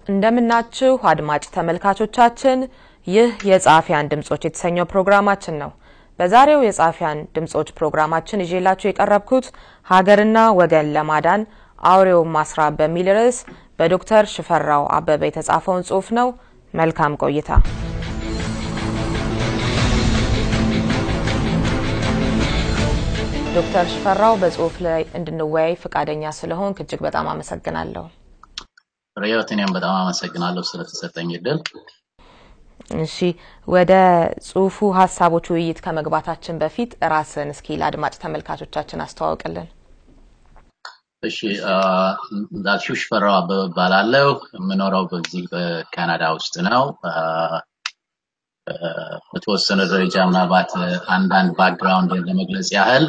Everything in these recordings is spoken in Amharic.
እንደምናችሁ አድማጭ ተመልካቾቻችን፣ ይህ የጸሐፊያን ድምጾች የተሰኘው ፕሮግራማችን ነው። በዛሬው የጸሐፊያን ድምጾች ፕሮግራማችን ይዤላችሁ የቀረብኩት ሀገርና ወገን ለማዳን አውሬውን ማስራብ በሚል ርዕስ በዶክተር ሽፈራው አበበ የተጻፈውን ጽሑፍ ነው። መልካም ቆይታ። ዶክተር ሽፈራው በጽሁፍ ላይ እንድንወያይ ፈቃደኛ ስለሆንክ እጅግ በጣም አመሰግናለሁ። ሪዮት፣ እኔም በጣም አመሰግናለሁ ስለተሰጠኝ እድል። እሺ፣ ወደ ጽሁፉ ሀሳቦች ውይይት ከመግባታችን በፊት ራስን እስኪ ለአድማጭ ተመልካቾቻችን አስተዋውቅልን። እሺ፣ እንዳልሽው ሽፈራው አበበ እባላለሁ። የምኖረው በዚህ በካናዳ ውስጥ ነው። በተወሰነ ደረጃ ምናልባት አንዳንድ ባክግራውንድ ለመግለጽ ያህል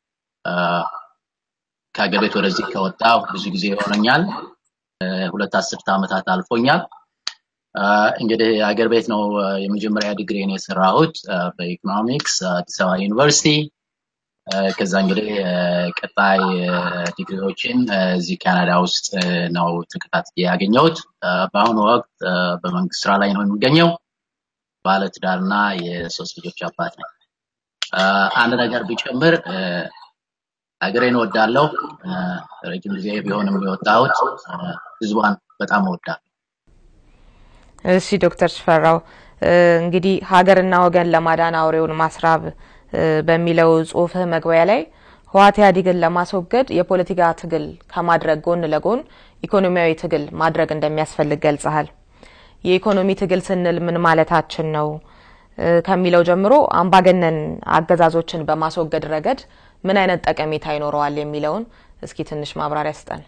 ከሀገር ቤት ወደዚህ ከወጣሁ ብዙ ጊዜ ይሆነኛል። ሁለት አስርተ ዓመታት አልፎኛል። እንግዲህ ሀገር ቤት ነው የመጀመሪያ ዲግሪን የሰራሁት በኢኮኖሚክስ አዲስ አበባ ዩኒቨርሲቲ። ከዛ እንግዲህ ቀጣይ ዲግሪዎችን እዚህ ካናዳ ውስጥ ነው ተከታትዬ ያገኘሁት። በአሁኑ ወቅት በመንግስት ስራ ላይ ነው የሚገኘው። ባለትዳርና የሶስት ልጆች አባት ነኝ። አንድ ነገር ቢጨምር ሀገሬን እወዳለሁ። ረጅም ጊዜ ቢሆንም የወጣሁት ህዝቧን በጣም እወዳለሁ። እሺ ዶክተር ሽፈራው እንግዲህ ሀገርና ወገን ለማዳን አውሬውን ማስራብ በሚለው ጽሁፍህ መግቢያ ላይ ህወሓት ኢህአዴግን ለማስወገድ የፖለቲካ ትግል ከማድረግ ጎን ለጎን ኢኮኖሚያዊ ትግል ማድረግ እንደሚያስፈልግ ገልጸሃል። የኢኮኖሚ ትግል ስንል ምን ማለታችን ነው ከሚለው ጀምሮ አምባገነን አገዛዞችን በማስወገድ ረገድ ምን አይነት ጠቀሜታ ይኖረዋል የሚለውን እስኪ ትንሽ ማብራሪያ ስጠን።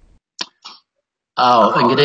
አዎ እንግዲህ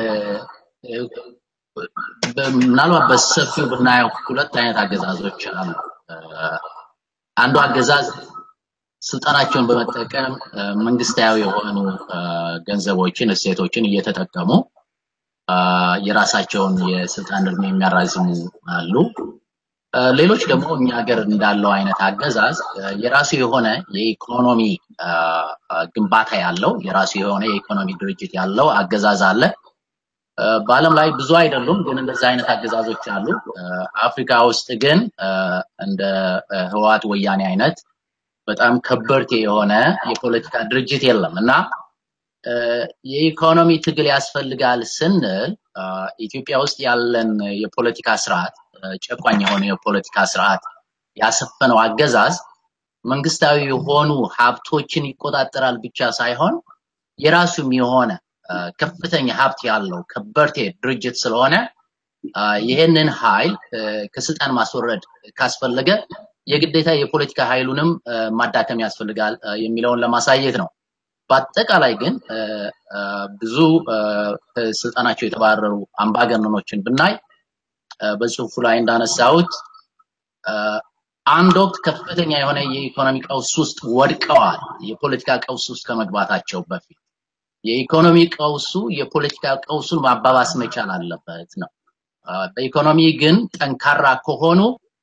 ምናልባት በሰፊው ብናየው ሁለት አይነት አገዛዞች አሉ። አንዱ አገዛዝ ስልጣናቸውን በመጠቀም መንግስታዊ የሆኑ ገንዘቦችን፣ እሴቶችን እየተጠቀሙ የራሳቸውን የስልጣን እድሜ የሚያራዝሙ አሉ። ሌሎች ደግሞ እኛ ሀገር እንዳለው አይነት አገዛዝ የራሱ የሆነ የኢኮኖሚ ግንባታ ያለው የራሱ የሆነ የኢኮኖሚ ድርጅት ያለው አገዛዝ አለ። በዓለም ላይ ብዙ አይደሉም፣ ግን እንደዚህ አይነት አገዛዞች አሉ። አፍሪካ ውስጥ ግን እንደ ህወሓት ወያኔ አይነት በጣም ከበርቴ የሆነ የፖለቲካ ድርጅት የለም እና የኢኮኖሚ ትግል ያስፈልጋል ስንል ኢትዮጵያ ውስጥ ያለን የፖለቲካ ስርዓት ጨቋኝ የሆነ የፖለቲካ ስርዓት ያሰፈነው አገዛዝ መንግስታዊ የሆኑ ሀብቶችን ይቆጣጠራል ብቻ ሳይሆን የራሱም የሆነ ከፍተኛ ሀብት ያለው ከበርቴ ድርጅት ስለሆነ ይህንን ኃይል ከስልጣን ማስወረድ ካስፈለገ የግዴታ የፖለቲካ ኃይሉንም ማዳከም ያስፈልጋል የሚለውን ለማሳየት ነው። በአጠቃላይ ግን ብዙ ስልጣናቸው የተባረሩ አምባገነኖችን ብናይ በጽሁፉ ላይ እንዳነሳሁት አንድ ወቅት ከፍተኛ የሆነ የኢኮኖሚ ቀውስ ውስጥ ወድቀዋል። የፖለቲካ ቀውስ ውስጥ ከመግባታቸው በፊት የኢኮኖሚ ቀውሱ የፖለቲካ ቀውሱን ማባባስ መቻል አለበት ነው። በኢኮኖሚ ግን ጠንካራ ከሆኑ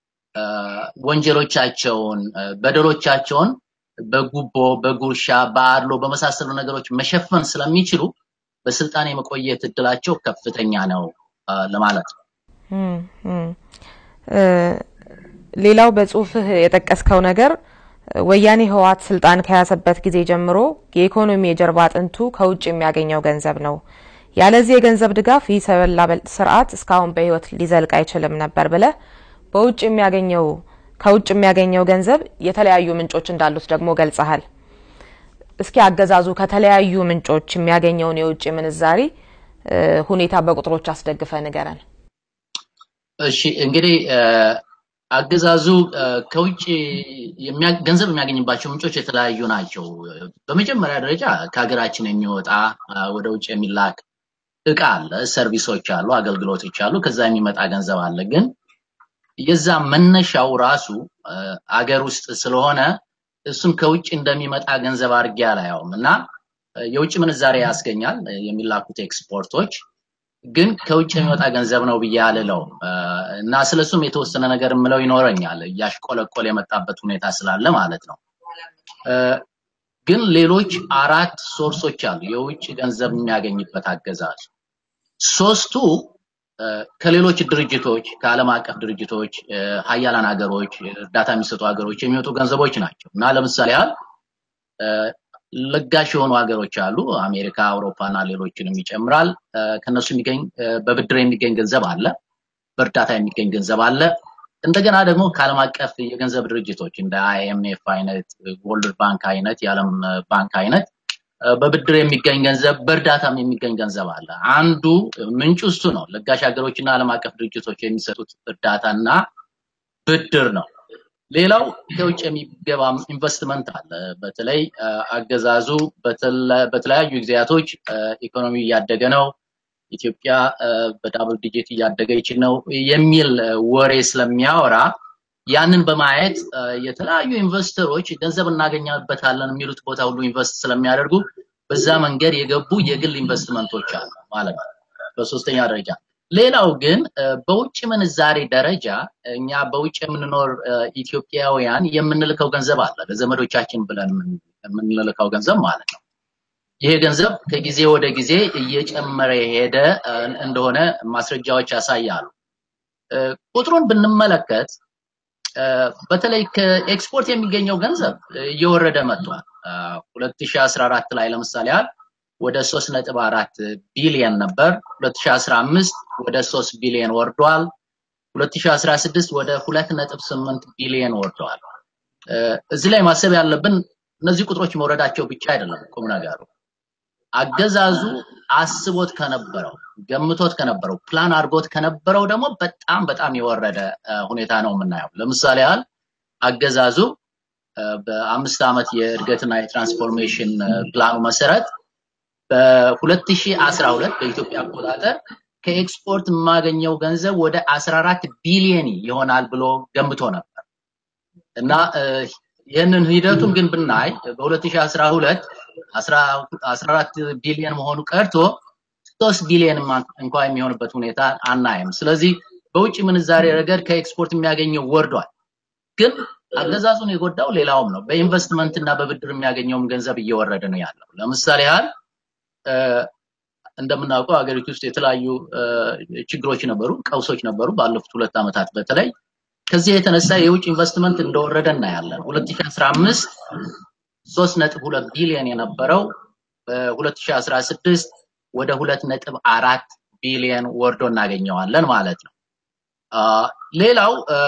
ወንጀሎቻቸውን፣ በደሎቻቸውን በጉቦ፣ በጉርሻ፣ በአድሎ በመሳሰሉ ነገሮች መሸፈን ስለሚችሉ በስልጣን የመቆየት እድላቸው ከፍተኛ ነው ለማለት ነው። ሌላው በጽሁፍህ የጠቀስከው ነገር ወያኔ ህወሓት ስልጣን ከያዘበት ጊዜ ጀምሮ የኢኮኖሚ የጀርባ አጥንቱ ከውጭ የሚያገኘው ገንዘብ ነው። ያለዚህ የገንዘብ ድጋፍ ይህ ሰው በላ ስርዓት እስካሁን በህይወት ሊዘልቅ አይችልም ነበር ብለህ በውጭ የሚያገኘው ከውጭ የሚያገኘው ገንዘብ የተለያዩ ምንጮች እንዳሉት ደግሞ ገልጸሃል። እስኪ አገዛዙ ከተለያዩ ምንጮች የሚያገኘውን የውጭ ምንዛሪ ሁኔታ በቁጥሮች አስደግፈ ንገረን። እሺ እንግዲህ አገዛዙ ከውጭ ገንዘብ የሚያገኝባቸው ምንጮች የተለያዩ ናቸው። በመጀመሪያ ደረጃ ከሀገራችን የሚወጣ ወደ ውጭ የሚላክ እቃ አለ፣ ሰርቪሶች አሉ፣ አገልግሎቶች አሉ። ከዛ የሚመጣ ገንዘብ አለ ግን የዛ መነሻው ራሱ አገር ውስጥ ስለሆነ እሱን ከውጭ እንደሚመጣ ገንዘብ አድርጌ አላየውም እና የውጭ ምንዛሬ ያስገኛል የሚላኩት ኤክስፖርቶች ግን ከውጭ የሚመጣ ገንዘብ ነው ብዬ አልለው እና ስለሱም የተወሰነ ነገር የምለው ይኖረኛል እያሽቆለቆለ የመጣበት ሁኔታ ስላለ ማለት ነው። ግን ሌሎች አራት ሶርሶች አሉ የውጭ ገንዘብ የሚያገኝበት አገዛዝ። ሶስቱ ከሌሎች ድርጅቶች ከዓለም አቀፍ ድርጅቶች ሀያላን ሀገሮች እርዳታ የሚሰጡ ሀገሮች የሚወጡ ገንዘቦች ናቸው እና ለምሳሌ ያህል ለጋሽ የሆኑ ሀገሮች አሉ አሜሪካ አውሮፓና ሌሎችንም ይጨምራል ከነሱ የሚገኝ በብድር የሚገኝ ገንዘብ አለ በእርዳታ የሚገኝ ገንዘብ አለ እንደገና ደግሞ ከዓለም አቀፍ የገንዘብ ድርጅቶች እንደ አይኤምኤፍ አይነት ወርልድ ባንክ አይነት የዓለም ባንክ አይነት በብድር የሚገኝ ገንዘብ በእርዳታም የሚገኝ ገንዘብ አለ አንዱ ምንጩ እሱ ነው ለጋሽ ሀገሮችና ዓለም አቀፍ ድርጅቶች የሚሰጡት እርዳታና ብድር ነው ሌላው ከውጭ የሚገባ ኢንቨስትመንት አለ በተለይ አገዛዙ በተለያዩ ጊዜያቶች ኢኮኖሚ እያደገ ነው ኢትዮጵያ በዳብል ዲጂት እያደገች ነው የሚል ወሬ ስለሚያወራ ያንን በማየት የተለያዩ ኢንቨስተሮች ገንዘብ እናገኛበታለን የሚሉት ቦታ ሁሉ ኢንቨስት ስለሚያደርጉ በዛ መንገድ የገቡ የግል ኢንቨስትመንቶች አሉ ማለት ነው በሶስተኛ ደረጃ ሌላው ግን በውጭ ምንዛሬ ደረጃ እኛ በውጭ የምንኖር ኢትዮጵያውያን የምንልከው ገንዘብ አለ ለዘመዶቻችን ብለን የምንልከው ገንዘብ ማለት ነው ይሄ ገንዘብ ከጊዜ ወደ ጊዜ እየጨመረ የሄደ እንደሆነ ማስረጃዎች ያሳያሉ ቁጥሩን ብንመለከት በተለይ ከኤክስፖርት የሚገኘው ገንዘብ እየወረደ መጥቷል 2014 ላይ ለምሳሌ ያህል ወደ 3.4 ቢሊየን ነበር 2015 ወደ 3 ቢሊየን ወርዷል 2016 ወደ 2.8 ቢሊየን ወርደዋል እዚህ ላይ ማሰብ ያለብን እነዚህ ቁጥሮች መውረዳቸው ብቻ አይደለም ቁም ነገሩ አገዛዙ አስቦት ከነበረው ገምቶት ከነበረው ፕላን አድርጎት ከነበረው ደግሞ በጣም በጣም የወረደ ሁኔታ ነው የምናየው ለምሳሌ ያህል አገዛዙ በአምስት ዓመት የእድገትና የትራንስፎርሜሽን ፕላኑ መሰረት በ2012 በኢትዮጵያ አቆጣጠር ከኤክስፖርት የማገኘው ገንዘብ ወደ 14 ቢሊየን ይሆናል ብሎ ገምቶ ነበር እና ይህንን ሂደቱን ግን ብናይ በ2012 14 ቢሊየን መሆኑ ቀርቶ 3 ቢሊየን እንኳ የሚሆንበት ሁኔታ አናይም ስለዚህ በውጭ ምንዛሬ ረገድ ከኤክስፖርት የሚያገኘው ወርዷል ግን አገዛዙን የጎዳው ሌላውም ነው በኢንቨስትመንት እና በብድር የሚያገኘውም ገንዘብ እየወረደ ነው ያለው ለምሳሌ ያህል እንደምናውቀው ሀገሪቱ ውስጥ የተለያዩ ችግሮች ነበሩ ቀውሶች ነበሩ ባለፉት ሁለት ዓመታት በተለይ ከዚህ የተነሳ የውጭ ኢንቨስትመንት እንደወረደ እናያለን 2015 3.2 ቢሊዮን የነበረው በ2016 ወደ 2.4 ቢሊዮን ወርዶ እናገኘዋለን ማለት ነው ሌላው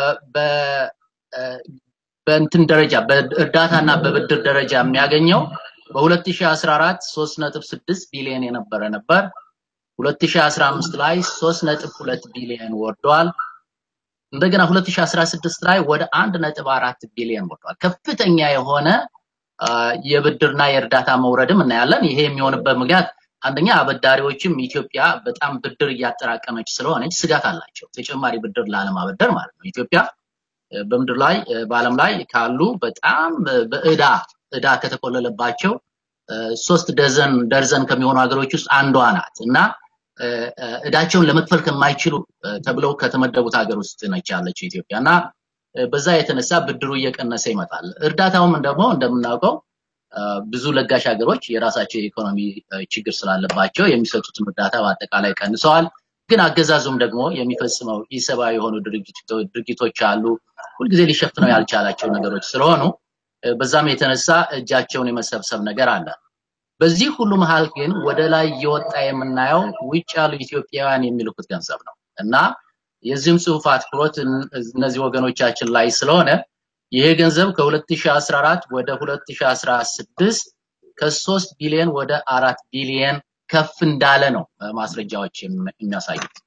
በእንትን ደረጃ በእርዳታና በብድር ደረጃ የሚያገኘው በ2014 3.6 ቢሊዮን የነበረ ነበር 2015 ላይ 3.2 ቢሊዮን ወርዷል እንደገና 2016 ላይ ወደ 1.4 ቢሊዮን ወርዷል ከፍተኛ የሆነ የብድርና የእርዳታ መውረድም እናያለን ይሄ የሚሆንበት ምክንያት አንደኛ አበዳሪዎችም ኢትዮጵያ በጣም ብድር እያጠራቀመች ስለሆነች ስጋት አላቸው ተጨማሪ ብድር ላለማበደር ማለት ነው ኢትዮጵያ በምድር ላይ በአለም ላይ ካሉ በጣም በእዳ እዳ ከተቆለለባቸው ሶስት ደዘን ደርዘን ከሚሆኑ ሀገሮች ውስጥ አንዷ ናት እና እዳቸውን ለመክፈል ከማይችሉ ተብለው ከተመደቡት ሀገር ውስጥ ነች ያለችው ኢትዮጵያ እና በዛ የተነሳ ብድሩ እየቀነሰ ይመጣል እርዳታውም ደግሞ እንደምናውቀው ብዙ ለጋሽ ሀገሮች የራሳቸው የኢኮኖሚ ችግር ስላለባቸው የሚሰጡትን እርዳታ በአጠቃላይ ቀንሰዋል ግን አገዛዙም ደግሞ የሚፈጽመው ኢሰብአዊ የሆኑ ድርጊቶች አሉ ሁልጊዜ ሊሸፍነው ያልቻላቸው ነገሮች ስለሆኑ በዛም የተነሳ እጃቸውን የመሰብሰብ ነገር አለ በዚህ ሁሉ መሀል ግን ወደ ላይ እየወጣ የምናየው ውጭ ያሉ ኢትዮጵያውያን የሚልኩት ገንዘብ ነው እና የዚህም ጽሁፍ አትኩሮት እነዚህ ወገኖቻችን ላይ ስለሆነ ይሄ ገንዘብ ከ2014 ወደ 2016 ከ3 ቢሊዮን ወደ 4 ቢሊዮን ከፍ እንዳለ ነው ማስረጃዎች የሚያሳዩት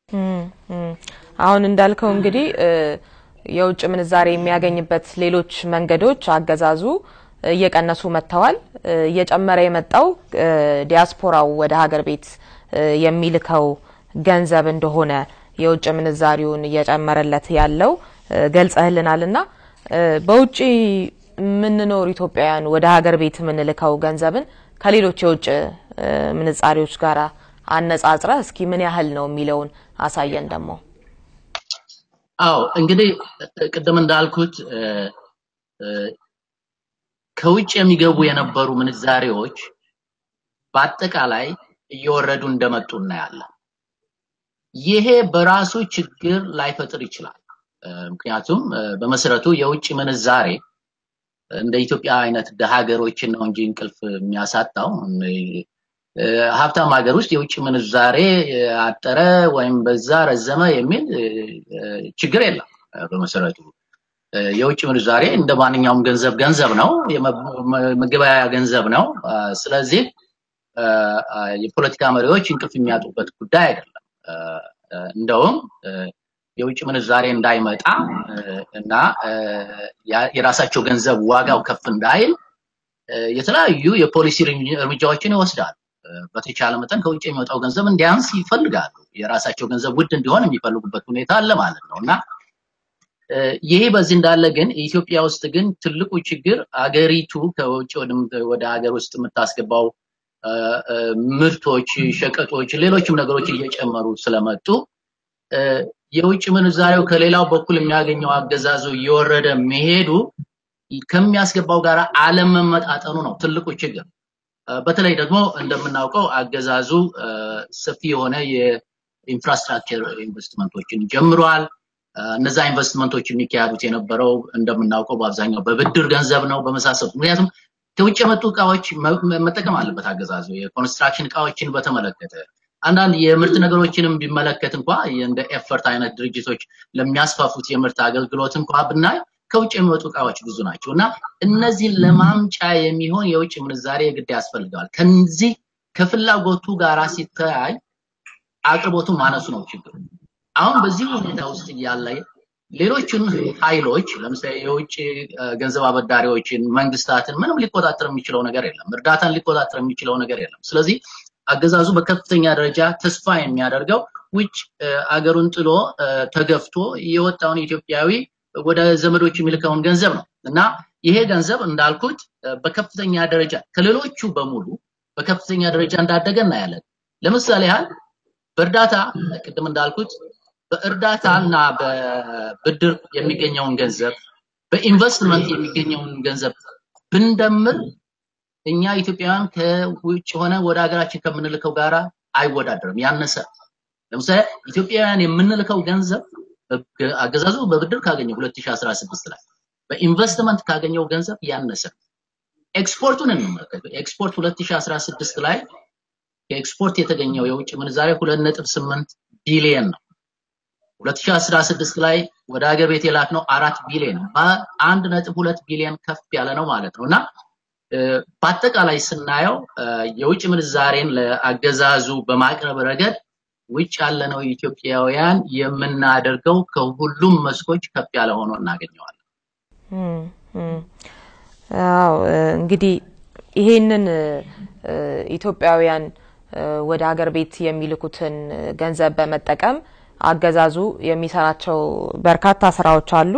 አሁን እንዳልከው እንግዲህ የውጭ ምንዛሬ የሚያገኝበት ሌሎች መንገዶች አገዛዙ እየቀነሱ መጥተዋል እየጨመረ የመጣው ዲያስፖራው ወደ ሀገር ቤት የሚልከው ገንዘብ እንደሆነ የውጭ ምንዛሪውን እየጨመረለት ያለው ገልጸህልናል እና በውጭ የምንኖር ኢትዮጵያውያን ወደ ሀገር ቤት የምንልከው ገንዘብን ከሌሎች የውጭ ምንዛሪዎች ጋር አነጻጽረ እስኪ ምን ያህል ነው የሚለውን አሳየን ደግሞ አዎ እንግዲህ ቅድም እንዳልኩት ከውጭ የሚገቡ የነበሩ ምንዛሬዎች በአጠቃላይ እየወረዱ እንደመጡ እናያለን ይሄ በራሱ ችግር ላይፈጥር ይችላል። ምክንያቱም በመሰረቱ የውጭ ምንዛሬ እንደ ኢትዮጵያ አይነት ደሃ ሀገሮችን ነው እንጂ እንቅልፍ የሚያሳጣው ሀብታም ሀገር ውስጥ የውጭ ምንዛሬ አጠረ ወይም በዛ ረዘመ የሚል ችግር የለም። በመሰረቱ የውጭ ምንዛሬ እንደ ማንኛውም ገንዘብ ገንዘብ ነው፣ መገበያያ ገንዘብ ነው። ስለዚህ የፖለቲካ መሪዎች እንቅልፍ የሚያጡበት ጉዳይ አይደለም። እንደውም የውጭ ምንዛሬ እንዳይመጣ እና የራሳቸው ገንዘብ ዋጋው ከፍ እንዳይል የተለያዩ የፖሊሲ እርምጃዎችን ይወስዳሉ። በተቻለ መጠን ከውጭ የሚወጣው ገንዘብ እንዲያንስ ይፈልጋሉ። የራሳቸው ገንዘብ ውድ እንዲሆን የሚፈልጉበት ሁኔታ አለ ማለት ነው እና ይሄ በዚህ እንዳለ ግን ኢትዮጵያ ውስጥ ግን ትልቁ ችግር አገሪቱ ከውጭ ወደ ሀገር ውስጥ የምታስገባው ምርቶች፣ ሸቀጦች፣ ሌሎችም ነገሮች እየጨመሩ ስለመጡ የውጭ ምንዛሬው ከሌላው በኩል የሚያገኘው አገዛዙ እየወረደ መሄዱ ከሚያስገባው ጋር አለመመጣጠኑ ነው ትልቁ ችግር። በተለይ ደግሞ እንደምናውቀው አገዛዙ ሰፊ የሆነ የኢንፍራስትራክቸር ኢንቨስትመንቶችን ጀምሯል። እነዛ ኢንቨስትመንቶች የሚካሄዱት የነበረው እንደምናውቀው በአብዛኛው በብድር ገንዘብ ነው በመሳሰሉት። ምክንያቱም ከውጭ የመጡ እቃዎች መጠቀም አለበት አገዛዙ። የኮንስትራክሽን እቃዎችን በተመለከተ አንዳንድ የምርት ነገሮችንም ቢመለከት እንኳ እንደ ኤፈርት አይነት ድርጅቶች ለሚያስፋፉት የምርት አገልግሎት እንኳ ብናይ ከውጭ የሚወጡ እቃዎች ብዙ ናቸው እና እነዚህን ለማምጫ የሚሆን የውጭ ምንዛሬ ግድ ያስፈልገዋል። ከዚህ ከፍላጎቱ ጋር ሲተያይ አቅርቦቱ ማነሱ ነው ችግሩ። አሁን በዚህ ሁኔታ ውስጥ እያለ ሌሎችን ኃይሎች ለምሳሌ የውጭ ገንዘብ አበዳሪዎችን፣ መንግስታትን ምንም ሊቆጣጠር የሚችለው ነገር የለም። እርዳታን ሊቆጣጠር የሚችለው ነገር የለም። ስለዚህ አገዛዙ በከፍተኛ ደረጃ ተስፋ የሚያደርገው ውጭ አገሩን ጥሎ ተገፍቶ የወጣውን ኢትዮጵያዊ ወደ ዘመዶች የሚልከውን ገንዘብ ነው እና ይሄ ገንዘብ እንዳልኩት በከፍተኛ ደረጃ ከሌሎቹ በሙሉ በከፍተኛ ደረጃ እንዳደገ እናያለን። ለምሳሌ ያህል በእርዳታ ቅድም እንዳልኩት በእርዳታ እና በብድር የሚገኘውን ገንዘብ በኢንቨስትመንት የሚገኘውን ገንዘብ ብንደምር እኛ ኢትዮጵያውያን ከውጭ ሆነ ወደ ሀገራችን ከምንልከው ጋራ አይወዳደርም፣ ያነሰ። ለምሳሌ ኢትዮጵያውያን የምንልከው ገንዘብ አገዛዙ በብድር ካገኘው 2016 ላይ በኢንቨስትመንት ካገኘው ገንዘብ ያነሰ። ኤክስፖርቱን እንመልከት። ኤክስፖርት 2016 ላይ ከኤክስፖርት የተገኘው የውጭ ምንዛሬ 2.8 ቢሊየን ነው። 2016 ላይ ወደ ሀገር ቤት የላክነው አራት ቢሊየን ነው። በአንድ ነጥብ ሁለት ቢሊየን ከፍ ያለ ነው ማለት ነው እና በአጠቃላይ ስናየው የውጭ ምንዛሬን ለአገዛዙ በማቅረብ ረገድ ውጭ ያለነው ኢትዮጵያውያን የምናደርገው ከሁሉም መስኮች ከፍ ያለ ሆኖ እናገኘዋለን። አዎ እንግዲህ ይሄንን ኢትዮጵያውያን ወደ ሀገር ቤት የሚልኩትን ገንዘብ በመጠቀም አገዛዙ የሚሰራቸው በርካታ ስራዎች አሉ።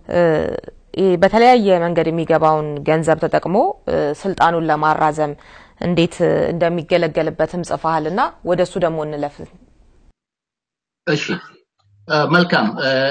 በተለያየ መንገድ የሚገባውን ገንዘብ ተጠቅሞ ስልጣኑን ለማራዘም እንዴት እንደሚገለገልበትም ጽፈሃል እና ወደ እሱ ደግሞ እንለፍ። እሺ መልካም።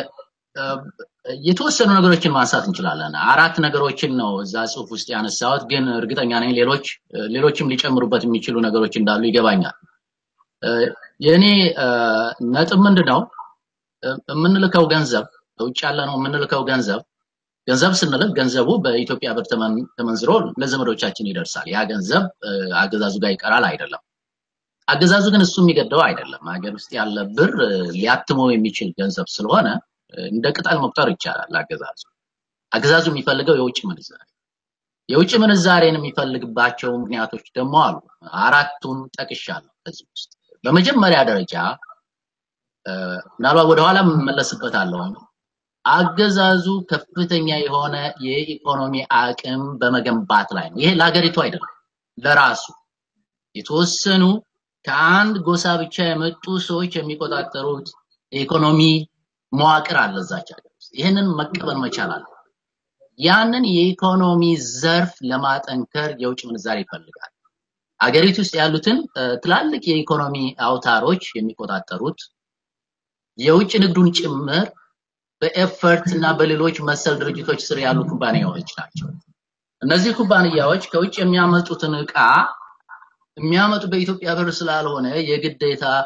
የተወሰኑ ነገሮችን ማንሳት እንችላለን። አራት ነገሮችን ነው እዛ ጽሁፍ ውስጥ ያነሳሁት፣ ግን እርግጠኛ ነኝ ሌሎች ሌሎችም ሊጨምሩበት የሚችሉ ነገሮች እንዳሉ ይገባኛል። የእኔ ነጥብ ምንድን ነው? የምንልከው ገንዘብ ውጭ ያለ ነው የምንልከው ገንዘብ ገንዘብ ስንልክ ገንዘቡ በኢትዮጵያ ብር ተመንዝሮ ለዘመዶቻችን ይደርሳል። ያ ገንዘብ አገዛዙ ጋር ይቀራል አይደለም። አገዛዙ ግን እሱ የሚገደው አይደለም። ሀገር ውስጥ ያለ ብር ሊያትመው የሚችል ገንዘብ ስለሆነ እንደ ቅጠል መቁጠር ይቻላል። አገዛዙ አገዛዙ የሚፈልገው የውጭ ምንዛሬ የውጭ ምንዛሬን የሚፈልግባቸው ምክንያቶች ደግሞ አሉ። አራቱን ጠቅሻለሁ ከዚህ ውስጥ በመጀመሪያ ደረጃ ምናልባት ወደኋላ እመለስበታለሁ። አገዛዙ ከፍተኛ የሆነ የኢኮኖሚ አቅም በመገንባት ላይ ነው። ይሄ ለሀገሪቱ አይደለም፣ ለራሱ የተወሰኑ ከአንድ ጎሳ ብቻ የመጡ ሰዎች የሚቆጣጠሩት የኢኮኖሚ መዋቅር አለ እዛች ሀገር ውስጥ። ይህንን መቀበል መቻል አለ። ያንን የኢኮኖሚ ዘርፍ ለማጠንከር የውጭ ምንዛሬ ይፈልጋል። አገሪቱ ውስጥ ያሉትን ትላልቅ የኢኮኖሚ አውታሮች የሚቆጣጠሩት የውጭ ንግዱን ጭምር በኤፈርት እና በሌሎች መሰል ድርጅቶች ስር ያሉ ኩባንያዎች ናቸው። እነዚህ ኩባንያዎች ከውጭ የሚያመጡትን እቃ የሚያመጡ በኢትዮጵያ ብር ስላልሆነ የግዴታ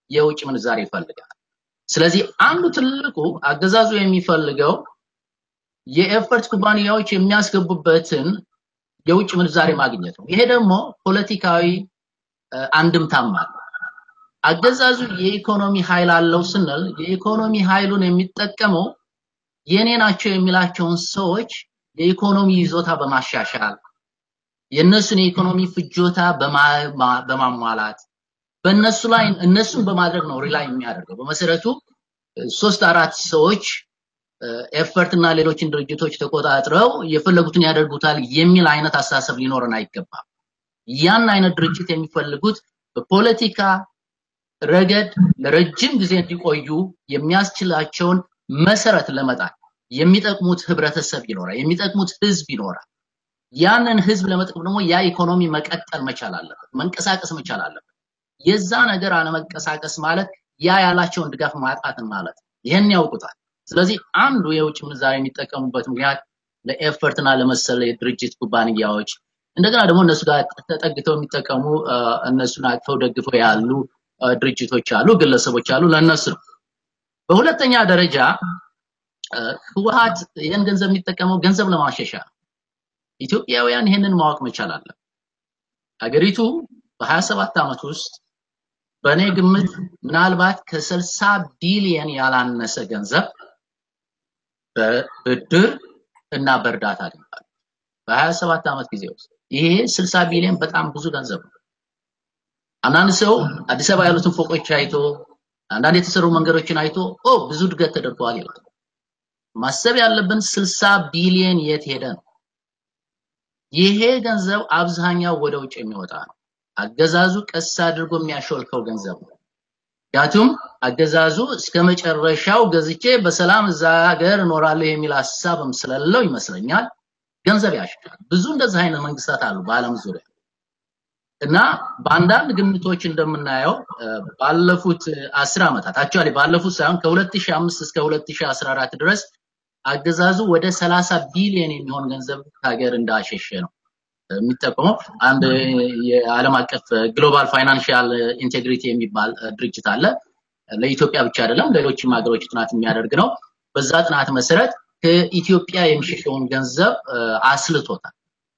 የውጭ ምንዛሬ ይፈልጋል። ስለዚህ አንዱ ትልቁ አገዛዙ የሚፈልገው የኤፈርት ኩባንያዎች የሚያስገቡበትን የውጭ ምንዛሬ ማግኘት ነው። ይሄ ደግሞ ፖለቲካዊ አንድምታም አለ። አገዛዙ የኢኮኖሚ ኃይል አለው ስንል የኢኮኖሚ ኃይሉን የሚጠቀመው የኔ ናቸው የሚላቸውን ሰዎች የኢኮኖሚ ይዞታ በማሻሻል የእነሱን የኢኮኖሚ ፍጆታ በማሟላት በእነሱ ላይ እነሱን በማድረግ ነው ሪላይ የሚያደርገው። በመሰረቱ ሶስት አራት ሰዎች ኤፈርት እና ሌሎችን ድርጅቶች ተቆጣጥረው የፈለጉትን ያደርጉታል የሚል አይነት አስተሳሰብ ሊኖረን አይገባም። ያን አይነት ድርጅት የሚፈልጉት በፖለቲካ ረገድ ለረጅም ጊዜ እንዲቆዩ የሚያስችላቸውን መሰረት ለመጣል የሚጠቅሙት ህብረተሰብ ይኖራል፣ የሚጠቅሙት ህዝብ ይኖራል። ያንን ህዝብ ለመጥቀም ደግሞ ያ ኢኮኖሚ መቀጠል መቻል አለበት፣ መንቀሳቀስ መቻል አለበት። የዛ ነገር አለመንቀሳቀስ ማለት ያ ያላቸውን ድጋፍ ማጣትን ማለት ነው። ይህን ያውቁታል። ስለዚህ አንዱ የውጭ ምንዛሬ የሚጠቀሙበት ምክንያት ለኤፈርት እና ለመሰለ የድርጅት ኩባንያዎች እንደገና ደግሞ እነሱ ጋር ተጠግተው የሚጠቀሙ እነሱን አቅፈው ደግፈው ያሉ ድርጅቶች አሉ፣ ግለሰቦች አሉ። ለእነሱ ነው። በሁለተኛ ደረጃ ህወሀት ይህን ገንዘብ የሚጠቀመው ገንዘብ ለማሸሻ ነው። ኢትዮጵያውያን ይህንን ማወቅ መቻል አለ። ሀገሪቱ በ27 ዓመት ውስጥ በእኔ ግምት ምናልባት ከ60 ቢሊየን ያላነሰ ገንዘብ በብድር እና በእርዳታ አግኝታለች። በ27 ዓመት ጊዜ ውስጥ ይሄ 60 ቢሊዮን በጣም ብዙ ገንዘብ ነው። አንዳንድ ሰው አዲስ አበባ ያሉትን ፎቆች አይቶ አንዳንድ የተሰሩ መንገዶችን አይቶ ኦ ብዙ እድገት ተደርጓል ይላል። ማሰብ ያለብን 60 ቢሊዮን የት ሄደ ነው። ይሄ ገንዘብ አብዛኛው ወደ ውጭ የሚወጣ ነው። አገዛዙ ቀስ አድርጎ የሚያሾልከው ገንዘብ ነው። ምክንያቱም አገዛዙ እስከ መጨረሻው ገዝቼ በሰላም እዛ ሀገር እኖራለሁ የሚል ሀሳብም ስለሌለው ይመስለኛል ገንዘብ ያሽካል። ብዙ እንደዚህ አይነት መንግስታት አሉ በአለም ዙሪያ እና በአንዳንድ ግምቶች እንደምናየው ባለፉት አስር ዓመታት አክቹዋሊ ባለፉት ሳይሆን ከ2005 እስከ 2014 ድረስ አገዛዙ ወደ 30 ቢሊዮን የሚሆን ገንዘብ ከሀገር እንዳሸሸ ነው የሚጠቀመው። አንድ የዓለም አቀፍ ግሎባል ፋይናንሻል ኢንቴግሪቲ የሚባል ድርጅት አለ። ለኢትዮጵያ ብቻ አይደለም ሌሎችም ሀገሮች ጥናት የሚያደርግ ነው። በዛ ጥናት መሰረት ከኢትዮጵያ የሚሸሸውን ገንዘብ አስልቶታል።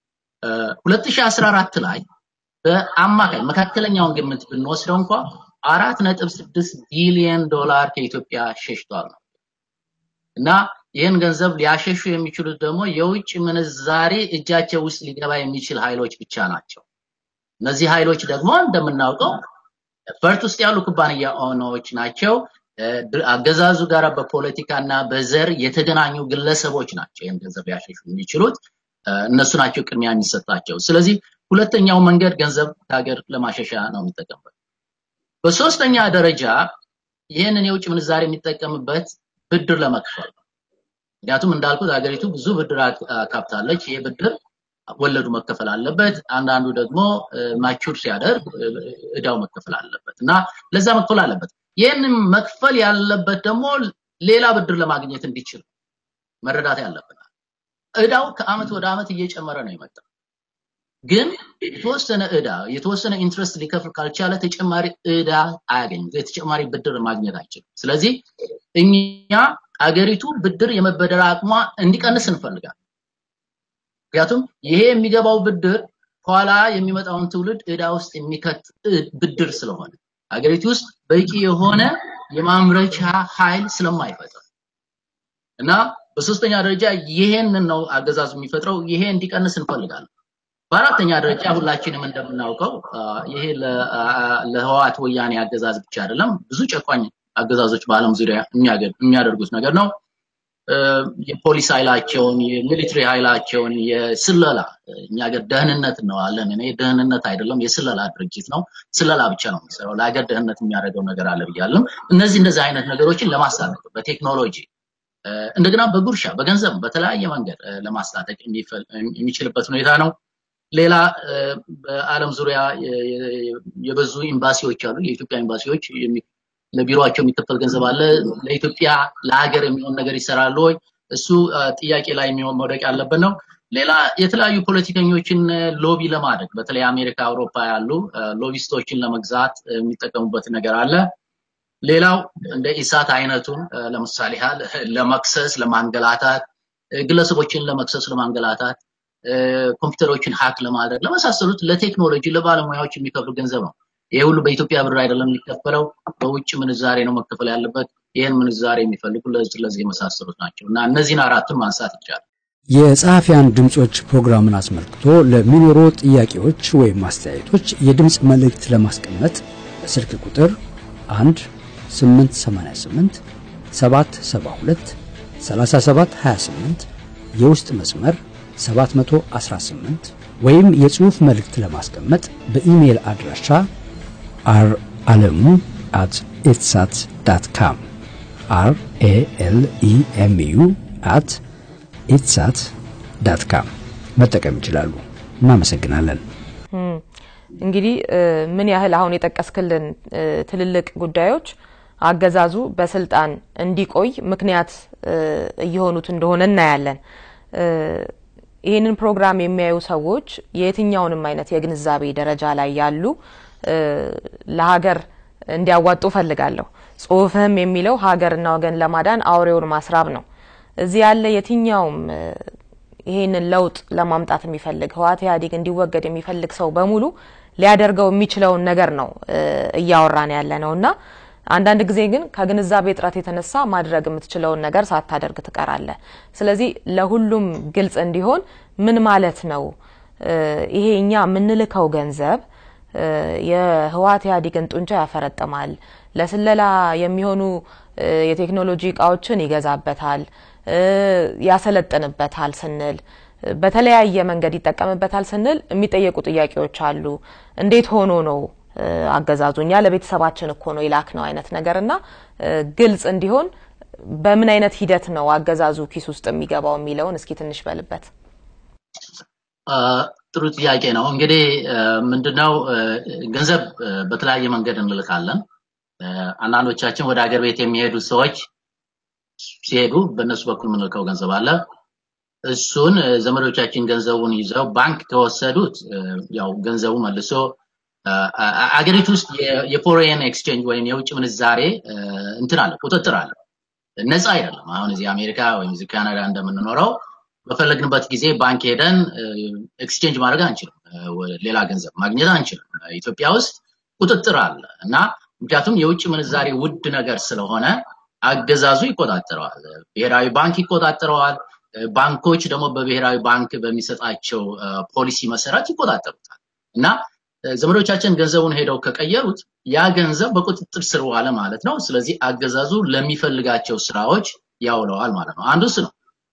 2014 ላይ በአማካይ መካከለኛውን ግምት ብንወስደው እንኳ አራት ነጥብ ስድስት ቢሊየን ዶላር ከኢትዮጵያ ሸሽቷል ነው እና ይህን ገንዘብ ሊያሸሹ የሚችሉት ደግሞ የውጭ ምንዛሬ እጃቸው ውስጥ ሊገባ የሚችል ኃይሎች ብቻ ናቸው። እነዚህ ኃይሎች ደግሞ እንደምናውቀው ፈርት ውስጥ ያሉ ኩባንያ ኦነሮች ናቸው። አገዛዙ ጋር በፖለቲካና በዘር የተገናኙ ግለሰቦች ናቸው ይህን ገንዘብ ሊያሸሹ የሚችሉት። እነሱ ናቸው ቅድሚያ የሚሰጣቸው። ስለዚህ ሁለተኛው መንገድ ገንዘብ ከሀገር ለማሸሻ ነው የሚጠቀምበት። በሶስተኛ ደረጃ ይህንን የውጭ ምንዛሬ የሚጠቀምበት ብድር ለመክፈል ነው። ምክንያቱም እንዳልኩት ሀገሪቱ ብዙ ብድር አካብታለች። ይህ ብድር ወለዱ መከፈል አለበት። አንዳንዱ ደግሞ ማቹር ሲያደርግ እዳው መከፈል አለበት እና ለዛ መክፈል አለበት። ይህንን መክፈል ያለበት ደግሞ ሌላ ብድር ለማግኘት እንዲችል መረዳት ያለብናል። እዳው ከአመት ወደ አመት እየጨመረ ነው የመጣው። ግን የተወሰነ እዳ የተወሰነ ኢንትረስት ሊከፍል ካልቻለ ተጨማሪ እዳ አያገኝም። ተጨማሪ ብድር ማግኘት አይችልም። ስለዚህ እኛ አገሪቱ ብድር የመበደር አቅሟ እንዲቀንስ እንፈልጋለን። ምክንያቱም ይሄ የሚገባው ብድር ኋላ የሚመጣውን ትውልድ እዳ ውስጥ የሚከት ብድር ስለሆነ አገሪቱ ውስጥ በቂ የሆነ የማምረቻ ኃይል ስለማይፈጥር እና በሶስተኛ ደረጃ ይሄንን ነው አገዛዙ የሚፈጥረው። ይሄ እንዲቀንስ እንፈልጋለን። በአራተኛ ደረጃ ሁላችንም እንደምናውቀው ይሄ ለህወሓት ወያኔ አገዛዝ ብቻ አይደለም፣ ብዙ ጨቋኝ አገዛዞች በአለም ዙሪያ የሚያደርጉት ነገር ነው። የፖሊስ ኃይላቸውን፣ የሚሊትሪ ኃይላቸውን፣ የስለላ እኛ ሀገር ደህንነት እንለዋለን። እኔ ደህንነት አይደለም የስለላ ድርጅት ነው። ስለላ ብቻ ነው የሚሰራው። ለሀገር ደህንነት የሚያደርገው ነገር አለ ብያለም። እነዚህ እንደዚህ አይነት ነገሮችን ለማስታጠቅ በቴክኖሎጂ እንደገና በጉርሻ በገንዘብ በተለያየ መንገድ ለማስታጠቅ የሚችልበት ሁኔታ ነው። ሌላ በአለም ዙሪያ የበዙ ኤምባሲዎች አሉ። የኢትዮጵያ ኤምባሲዎች ለቢሮቸው የሚከፈል ገንዘብ አለ። ለኢትዮጵያ ለሀገር የሚሆን ነገር ይሰራሉ ወይ? እሱ ጥያቄ ላይ የሚሆን መውደቅ ያለበት ነው። ሌላ የተለያዩ ፖለቲከኞችን ሎቢ ለማድረግ በተለይ አሜሪካ፣ አውሮፓ ያሉ ሎቢስቶችን ለመግዛት የሚጠቀሙበት ነገር አለ። ሌላው እንደ ኢሳት አይነቱን ለምሳሌ ያህል ለመክሰስ ለማንገላታት ግለሰቦችን ለመክሰስ ለማንገላታት ኮምፒውተሮችን ሀክ ለማድረግ ለመሳሰሉት ለቴክኖሎጂ ለባለሙያዎች የሚከፍሉ ገንዘብ ነው። ይሄ ሁሉ በኢትዮጵያ ብር አይደለም የሚከፈለው፣ በውጭ ምንዛሬ ነው መከፈል ያለበት። ይህን ምንዛሬ የሚፈልጉ ለዚህ የመሳሰሉት ናቸው እና እነዚህን አራቱን ማንሳት ይቻላል። የጸሐፊያን ድምጾች ፕሮግራምን አስመልክቶ ለሚኖሩ ጥያቄዎች ወይም አስተያየቶች የድምፅ መልእክት ለማስቀመጥ በስልክ ቁጥር 1 888 772 3728 የውስጥ መስመር 718 ወይም የጽሑፍ መልእክት ለማስቀመጥ በኢሜይል አድራሻ አር አለሙ አት ኢትሳት ዳት ካም አር ኤ ኤል ኢ ኤም ዩ አት ኢትሳት ዳት ካም መጠቀም ይችላሉ። እናመሰግናለን። እንግዲህ ምን ያህል አሁን የጠቀስክልን ትልልቅ ጉዳዮች አገዛዙ በስልጣን እንዲቆይ ምክንያት እየሆኑት እንደሆነ እናያለን። ይህንን ፕሮግራም የሚያዩ ሰዎች የየትኛውንም አይነት የግንዛቤ ደረጃ ላይ ያሉ ለሀገር እንዲያዋጡ ፈልጋለሁ። ጽሁፍህም የሚለው ሀገርና ወገን ለማዳን አውሬውን ማስራብ ነው። እዚህ ያለ የትኛውም ይሄንን ለውጥ ለማምጣት የሚፈልግ ህወሓት ኢህአዴግ እንዲወገድ የሚፈልግ ሰው በሙሉ ሊያደርገው የሚችለውን ነገር ነው እያወራን ያለ ነው እና አንዳንድ ጊዜ ግን ከግንዛቤ እጥረት የተነሳ ማድረግ የምትችለውን ነገር ሳታደርግ ትቀራለህ። ስለዚህ ለሁሉም ግልጽ እንዲሆን ምን ማለት ነው ይሄ እኛ የምንልከው ገንዘብ የህወሓት ኢህአዴግን ጡንቻ ያፈረጥማል፣ ለስለላ የሚሆኑ የቴክኖሎጂ እቃዎችን ይገዛበታል፣ ያሰለጥንበታል ስንል በተለያየ መንገድ ይጠቀምበታል ስንል የሚጠየቁ ጥያቄዎች አሉ። እንዴት ሆኖ ነው አገዛዙ እኛ ለቤተሰባችን እኮ ነው ይላክ ነው አይነት ነገር እና ግልጽ እንዲሆን በምን አይነት ሂደት ነው አገዛዙ ኪስ ውስጥ የሚገባው የሚለውን እስኪ ትንሽ በልበት። ጥሩ ጥያቄ ነው። እንግዲህ ምንድነው ገንዘብ በተለያየ መንገድ እንልካለን። አንዳንዶቻችን ወደ ሀገር ቤት የሚሄዱ ሰዎች ሲሄዱ በእነሱ በኩል የምንልከው ገንዘብ አለ። እሱን ዘመዶቻችን ገንዘቡን ይዘው ባንክ ከወሰዱት ያው ገንዘቡ መልሶ አገሪቱ ውስጥ የፎሬን ኤክስቼንጅ ወይም የውጭ ምንዛሬ እንትን አለ፣ ቁጥጥር አለ። ነፃ አይደለም። አሁን እዚህ አሜሪካ ወይም እዚህ ካናዳ እንደምንኖረው በፈለግንበት ጊዜ ባንክ ሄደን ኤክስቼንጅ ማድረግ አንችልም፣ ሌላ ገንዘብ ማግኘት አንችልም። ኢትዮጵያ ውስጥ ቁጥጥር አለ እና ምክንያቱም የውጭ ምንዛሬ ውድ ነገር ስለሆነ አገዛዙ ይቆጣጠረዋል። ብሔራዊ ባንክ ይቆጣጠረዋል። ባንኮች ደግሞ በብሔራዊ ባንክ በሚሰጣቸው ፖሊሲ መሰረት ይቆጣጠሩታል እና ዘመዶቻችን ገንዘቡን ሄደው ከቀየሩት ያ ገንዘብ በቁጥጥር ስር ዋለ ማለት ነው። ስለዚህ አገዛዙ ለሚፈልጋቸው ስራዎች ያውለዋል ማለት ነው። አንዱ እሱ ነው።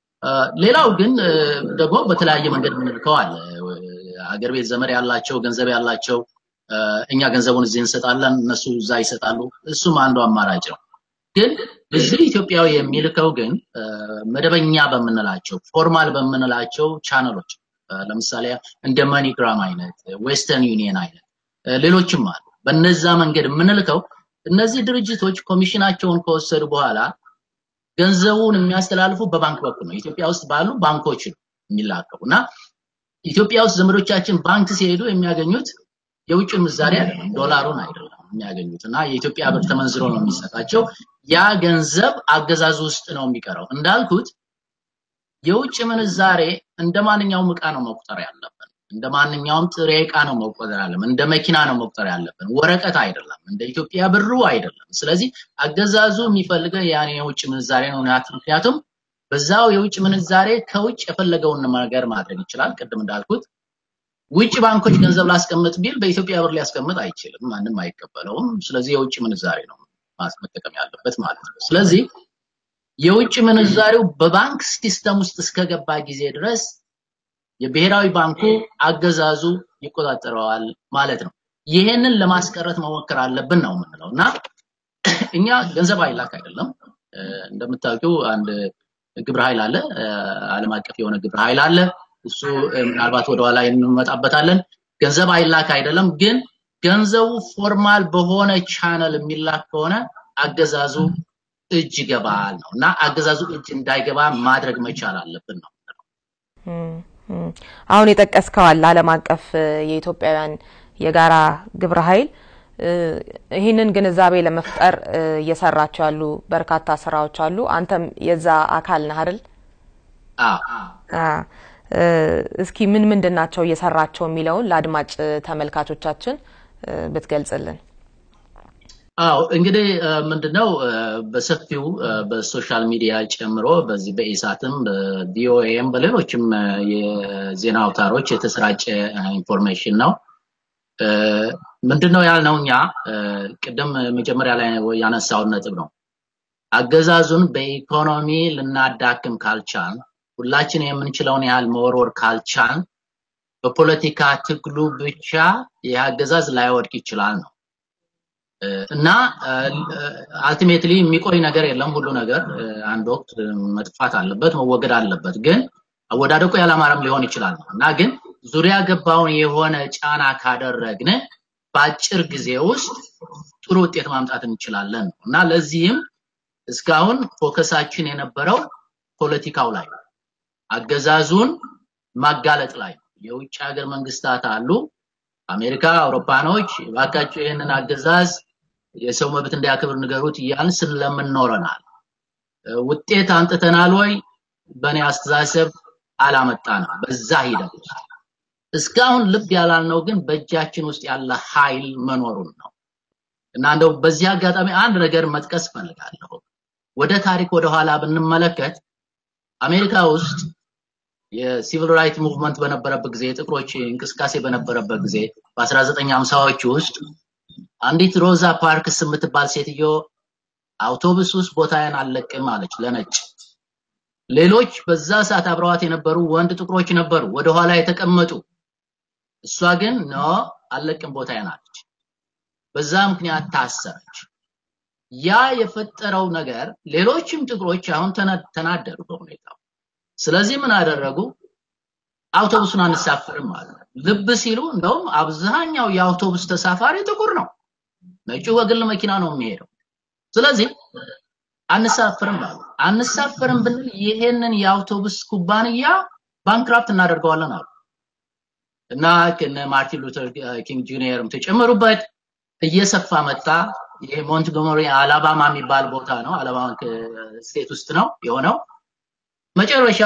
ሌላው ግን ደግሞ በተለያየ መንገድ የምንልከዋል። አገር ቤት ዘመድ ያላቸው ገንዘብ ያላቸው እኛ ገንዘቡን እዚህ እንሰጣለን፣ እነሱ እዛ ይሰጣሉ። እሱም አንዱ አማራጭ ነው። ግን እዚህ ኢትዮጵያዊ የሚልከው ግን መደበኛ በምንላቸው ፎርማል በምንላቸው ቻነሎች ለምሳሌ እንደ መኒግራም አይነት ዌስተርን ዩኒየን አይነት ሌሎችም አሉ። በነዛ መንገድ የምንልከው እነዚህ ድርጅቶች ኮሚሽናቸውን ከወሰዱ በኋላ ገንዘቡን የሚያስተላልፉ በባንክ በኩል ነው። ኢትዮጵያ ውስጥ ባሉ ባንኮች ነው የሚላከው እና ኢትዮጵያ ውስጥ ዘመዶቻችን ባንክ ሲሄዱ የሚያገኙት የውጭ ምንዛሬ አይደለም፣ ዶላሩን አይደለም የሚያገኙት እና የኢትዮጵያ ብር ተመንዝሮ ነው የሚሰጣቸው። ያ ገንዘብ አገዛዙ ውስጥ ነው የሚቀረው። እንዳልኩት የውጭ ምንዛሬ እንደ ማንኛውም እቃ ነው መቁጠር ያለብን። እንደ ማንኛውም ጥሬ እቃ ነው መቁጠር ያለብን። እንደ መኪና ነው መቁጠር ያለብን። ወረቀት አይደለም። እንደ ኢትዮጵያ ብሩ አይደለም። ስለዚህ አገዛዙ የሚፈልገው ያን የውጭ ምንዛሬ ነው። ምክንያቱም በዛው የውጭ ምንዛሬ ከውጭ የፈለገውን ነገር ማድረግ ይችላል። ቅድም እንዳልኩት ውጭ ባንኮች ገንዘብ ላስቀምጥ ቢል በኢትዮጵያ ብር ሊያስቀምጥ አይችልም። ማንም አይቀበለውም። ስለዚህ የውጭ ምንዛሬ ነው መጠቀም ያለበት ማለት ነው። ስለዚህ የውጭ ምንዛሬው በባንክ ሲስተም ውስጥ እስከገባ ጊዜ ድረስ የብሔራዊ ባንኩ አገዛዙ ይቆጣጠረዋል ማለት ነው። ይሄንን ለማስቀረት መሞከር አለብን ነው የምንለው እና እኛ ገንዘብ አይላክ አይደለም። እንደምታውቂው አንድ ግብረ ኃይል አለ፣ ዓለም አቀፍ የሆነ ግብረ ኃይል አለ። እሱ ምናልባት ወደኋላ እንመጣበታለን። ገንዘብ አይላክ አይደለም፣ ግን ገንዘቡ ፎርማል በሆነ ቻነል የሚላክ ከሆነ አገዛዙ እጅ ይገባል ነው እና አገዛዙ እጅ እንዳይገባ ማድረግ መቻል አለብን ነው። አሁን የጠቀስከው አለ ዓለም አቀፍ የኢትዮጵያውያን የጋራ ግብረ ኃይል ይህንን ግንዛቤ ለመፍጠር እየሰራቸው ያሉ በርካታ ስራዎች አሉ። አንተም የዛ አካል ነህ አይደል? እስኪ ምን ምንድን ናቸው እየሰራቸው የሚለውን ለአድማጭ ተመልካቾቻችን ብትገልጽልን። አዎ እንግዲህ ምንድነው በሰፊው በሶሻል ሚዲያ ጨምሮ በዚህ በኢሳትም በቪኦኤም በሌሎችም የዜና አውታሮች የተሰራጨ ኢንፎርሜሽን ነው። ምንድነው ያልነው እኛ ቅድም መጀመሪያ ላይ ያነሳውን ነጥብ ነው። አገዛዙን በኢኮኖሚ ልናዳክም ካልቻል ሁላችን የምንችለውን ያህል መወርወር ካልቻል በፖለቲካ ትግሉ ብቻ ይህ አገዛዝ ላይወድቅ ይችላል ነው እና አልቲሜትሊ የሚቆይ ነገር የለም። ሁሉ ነገር አንድ ወቅት መጥፋት አለበት፣ መወገድ አለበት። ግን አወዳደቁ ያላማረም ሊሆን ይችላል ነው እና ግን ዙሪያ ገባውን የሆነ ጫና ካደረግን በአጭር ጊዜ ውስጥ ጥሩ ውጤት ማምጣት እንችላለን እና ለዚህም እስካሁን ፎከሳችን የነበረው ፖለቲካው ላይ አገዛዙን ማጋለጥ ላይ የውጭ ሀገር መንግስታት አሉ አሜሪካ፣ አውሮፓኖች እባካችሁ ይህንን አገዛዝ የሰው መብት እንዲያከብር ንገሩት እያልን ስለምን ኖረናል። ውጤት አንጥተናል ወይ? በእኔ አስተሳሰብ አላመጣንም። በዛ ሂደት እስካሁን ልብ ያላልነው ግን በእጃችን ውስጥ ያለ ኃይል መኖሩን ነው እና እንደው በዚህ አጋጣሚ አንድ ነገር መጥቀስ ፈልጋለሁ። ወደ ታሪክ ወደ ኋላ ብንመለከት አሜሪካ ውስጥ የሲቪል ራይት ሙቭመንት በነበረበት ጊዜ የጥቁሮች እንቅስቃሴ በነበረበት ጊዜ በ1950ዎቹ ውስጥ አንዲት ሮዛ ፓርክስ የምትባል ሴትዮ አውቶቡስ ውስጥ ቦታዬን አልለቅም አለች ለነጭ። ሌሎች በዛ ሰዓት አብረዋት የነበሩ ወንድ ጥቁሮች ነበሩ ወደኋላ የተቀመጡ። እሷ ግን ኖ አልለቅም ቦታዬን አለች። በዛ ምክንያት ታሰረች። ያ የፈጠረው ነገር ሌሎችም ጥቁሮች አሁን ተናደዱ በሁኔታው። ስለዚህ ምን አደረጉ? አውቶቡሱን አንሳፍርም አሉ። ልብ ሲሉ እንደውም አብዛኛው የአውቶቡስ ተሳፋሪ ጥቁር ነው። ነጩ በግል መኪና ነው የሚሄደው። ስለዚህ አንሳፍርም አሉ። አንሳፍርም ብንል ይሄንን የአውቶቡስ ኩባንያ ባንክራፕት እናደርገዋለን አሉ እና ከነ ማርቲን ሉተር ኪንግ ጁኒየርም ተጨመሩበት። እየሰፋ መጣ። ይሄ ሞንትጎመሪ አላባማ የሚባል ቦታ ነው። አላባማ ስቴት ውስጥ ነው የሆነው። መጨረሻ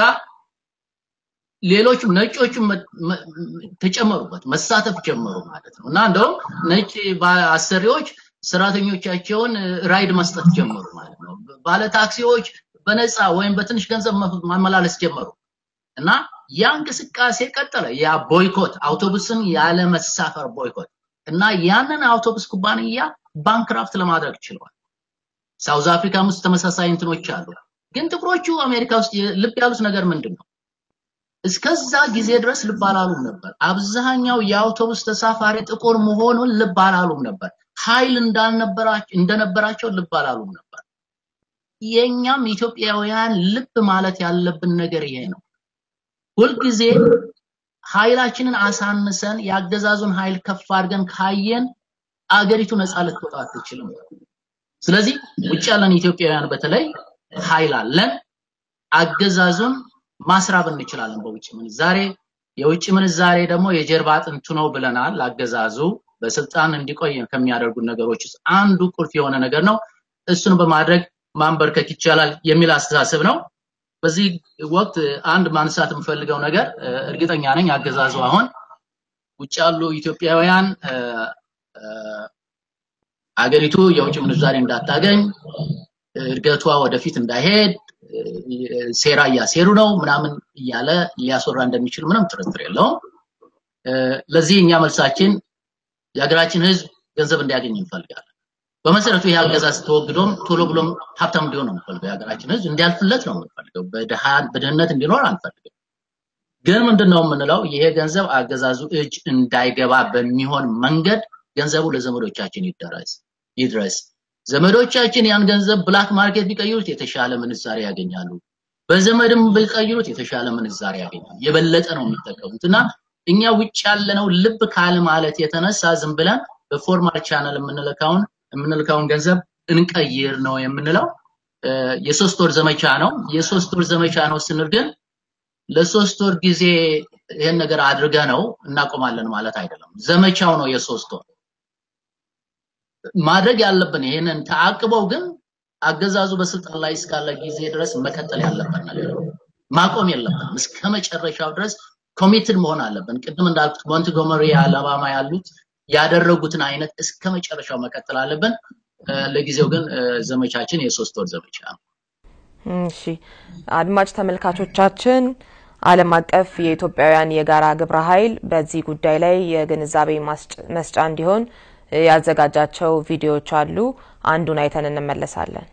ሌሎቹም ነጮቹም ተጨመሩበት፣ መሳተፍ ጀመሩ ማለት ነው እና እንደውም ነጭ አሰሪዎች ሰራተኞቻቸውን ራይድ መስጠት ጀመሩ ማለት ነው። ባለ ታክሲዎች በነፃ ወይም በትንሽ ገንዘብ ማመላለስ ጀመሩ እና ያ እንቅስቃሴ ቀጠለ። ያ ቦይኮት አውቶቡስን ያለ መሳፈር ቦይኮት እና ያንን አውቶቡስ ኩባንያ ባንክራፍት ለማድረግ ችለዋል። ሳውዝ አፍሪካም ውስጥ ተመሳሳይ እንትኖች አሉ። ግን ጥቁሮቹ አሜሪካ ውስጥ ልብ ያሉት ነገር ምንድን ነው? እስከዛ ጊዜ ድረስ ልብ አላሉም ነበር። አብዛኛው የአውቶቡስ ተሳፋሪ ጥቁር መሆኑን ልብ አላሉም ነበር። ኃይል እንዳልነበራቸው እንደነበራቸው ልብ አላሉም ነበር። የኛም ኢትዮጵያውያን ልብ ማለት ያለብን ነገር ይሄ ነው። ሁልጊዜ ኃይላችንን አሳንሰን የአገዛዙን ኃይል ከፍ አድርገን ካየን አገሪቱ ነፃ ልትወጣ አትችልም። ስለዚህ ውጭ ያለን ኢትዮጵያውያን በተለይ ኃይል አለን። አገዛዙን ማስራብ እንችላለን በውጭ ምንዛሬ። የውጭ ምንዛሬ ደግሞ የጀርባ አጥንቱ ነው ብለናል። አገዛዙ በስልጣን እንዲቆይ ከሚያደርጉ ነገሮች ውስጥ አንዱ ቁልፍ የሆነ ነገር ነው። እሱን በማድረግ ማንበርከክ ይቻላል የሚል አስተሳሰብ ነው። በዚህ ወቅት አንድ ማንሳት የምፈልገው ነገር እርግጠኛ ነኝ አገዛዙ አሁን ውጭ ያሉ ኢትዮጵያውያን አገሪቱ የውጭ ምንዛሬ እንዳታገኝ እድገቷ ወደፊት እንዳይሄድ ሴራ እያሴሩ ነው ምናምን እያለ ሊያስወራ እንደሚችል ምንም ጥርጥር የለውም። ለዚህ እኛ መልሳችን የሀገራችን ህዝብ ገንዘብ እንዲያገኝ እንፈልጋለን። በመሰረቱ ይህ አገዛዝ ተወግዶም ቶሎ ብሎም ሀብታም እንዲሆን ነው የምንፈልገው። የሀገራችን ህዝብ እንዲያልፍለት ነው የምንፈልገው። በድህነት እንዲኖር አንፈልግም። ግን ምንድነው የምንለው? ይሄ ገንዘብ አገዛዙ እጅ እንዳይገባ በሚሆን መንገድ ገንዘቡ ለዘመዶቻችን ይደረስ ይድረስ። ዘመዶቻችን ያን ገንዘብ ብላክ ማርኬት ቢቀይሩት የተሻለ ምንዛሬ ያገኛሉ። በዘመድም ቢቀይሩት የተሻለ ምንዛሬ ያገኛሉ። የበለጠ ነው የሚጠቀሙት እና እኛ ውጭ ያለነው ልብ ካለ ማለት የተነሳ ዝም ብለን በፎርማል ቻናል የምንልካውን የምንልካውን ገንዘብ እንቀይር ነው የምንለው። የሶስት ወር ዘመቻ ነው። የሶስት ወር ዘመቻ ነው ስንል ግን ለሶስት ወር ጊዜ ይሄን ነገር አድርገ ነው እናቆማለን ማለት አይደለም። ዘመቻው ነው የሶስት ወር ማድረግ ያለብን ይሄንን ተአቅበው ግን አገዛዙ በስልጣን ላይ እስካለ ጊዜ ድረስ መቀጠል ያለበት ነገር ነው። ማቆም የለብንም። እስከ መጨረሻው ድረስ ኮሚትድ መሆን አለብን። ቅድም እንዳልኩት ሞንትጎመሪ አላባማ ያሉት ያደረጉትን አይነት እስከ መጨረሻው መቀጠል አለብን። ለጊዜው ግን ዘመቻችን የሶስት ወር ዘመቻ ነው። እሺ አድማጭ ተመልካቾቻችን ዓለም አቀፍ የኢትዮጵያውያን የጋራ ግብረ ኃይል በዚህ ጉዳይ ላይ የግንዛቤ መስጫ እንዲሆን ያዘጋጃቸው ቪዲዮዎች አሉ። አንዱን አይተን እንመለሳለን።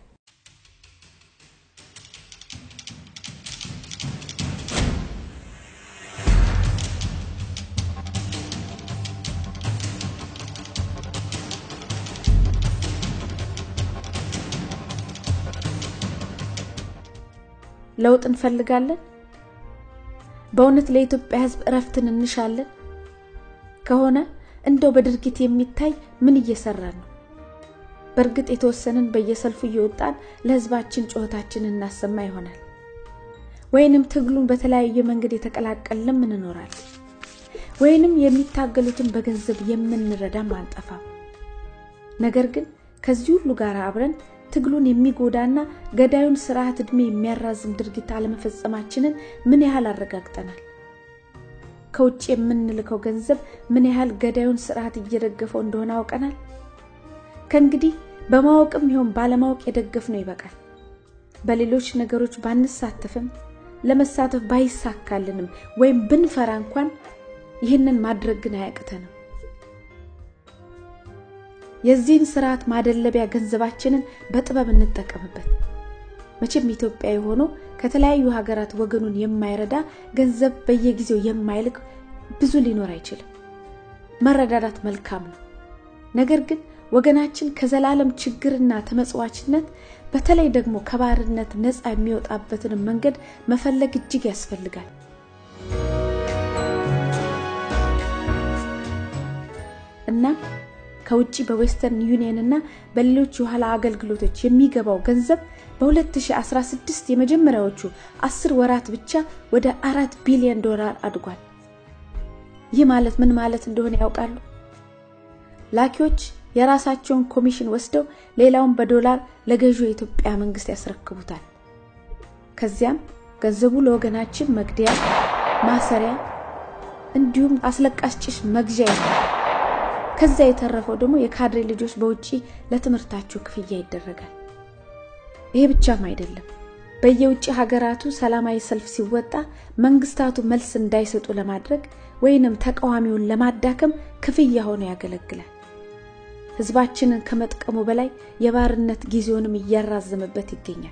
ለውጥ እንፈልጋለን። በእውነት ለኢትዮጵያ ሕዝብ እረፍትን እንሻለን ከሆነ እንደው በድርጊት የሚታይ ምን እየሰራን ነው? በእርግጥ የተወሰንን በየሰልፉ እየወጣን ለሕዝባችን ጩኸታችንን እናሰማ ይሆናል። ወይንም ትግሉን በተለያየ መንገድ የተቀላቀልንም እንኖራለን። ወይንም የሚታገሉትን በገንዘብ የምንረዳም አንጠፋም። ነገር ግን ከዚህ ሁሉ ጋር አብረን ትግሉን የሚጎዳና ገዳዩን ስርዓት ዕድሜ የሚያራዝም ድርጊት አለመፈጸማችንን ምን ያህል አረጋግጠናል? ከውጭ የምንልከው ገንዘብ ምን ያህል ገዳዩን ስርዓት እየደገፈው እንደሆነ አውቀናል። ከእንግዲህ በማወቅም ይሆን ባለማወቅ የደገፍነው ይበቃል። በሌሎች ነገሮች ባንሳተፍም ለመሳተፍ ባይሳካልንም ወይም ብንፈራ እንኳን ይህንን ማድረግ ግን አያቅተንም። የዚህን ስርዓት ማደለቢያ ገንዘባችንን በጥበብ እንጠቀምበት። መቼም ኢትዮጵያዊ ሆኖ ከተለያዩ ሀገራት ወገኑን የማይረዳ ገንዘብ በየጊዜው የማይልክ ብዙ ሊኖር አይችልም። መረዳዳት መልካም ነው። ነገር ግን ወገናችን ከዘላለም ችግርና ተመጽዋችነት በተለይ ደግሞ ከባርነት ነፃ የሚወጣበትን መንገድ መፈለግ እጅግ ያስፈልጋል። እናም ከውጭ በዌስተርን ዩኒየን እና በሌሎች የኋላ አገልግሎቶች የሚገባው ገንዘብ በ2016 የመጀመሪያዎቹ አስር ወራት ብቻ ወደ አራት ቢሊዮን ዶላር አድጓል። ይህ ማለት ምን ማለት እንደሆነ ያውቃሉ? ላኪዎች የራሳቸውን ኮሚሽን ወስደው ሌላውን በዶላር ለገዢው የኢትዮጵያ መንግስት ያስረክቡታል። ከዚያም ገንዘቡ ለወገናችን መግደያ፣ ማሰሪያ እንዲሁም አስለቃሽ ጭስ መግዣ ይሆናል። ከዛ የተረፈው ደግሞ የካድሬ ልጆች በውጪ ለትምህርታቸው ክፍያ ይደረጋል። ይሄ ብቻም አይደለም። በየውጭ ሀገራቱ ሰላማዊ ሰልፍ ሲወጣ መንግስታቱ መልስ እንዳይሰጡ ለማድረግ ወይንም ተቃዋሚውን ለማዳከም ክፍያ ሆኖ ያገለግላል። ህዝባችንን ከመጥቀሙ በላይ የባርነት ጊዜውንም እያራዘመበት ይገኛል።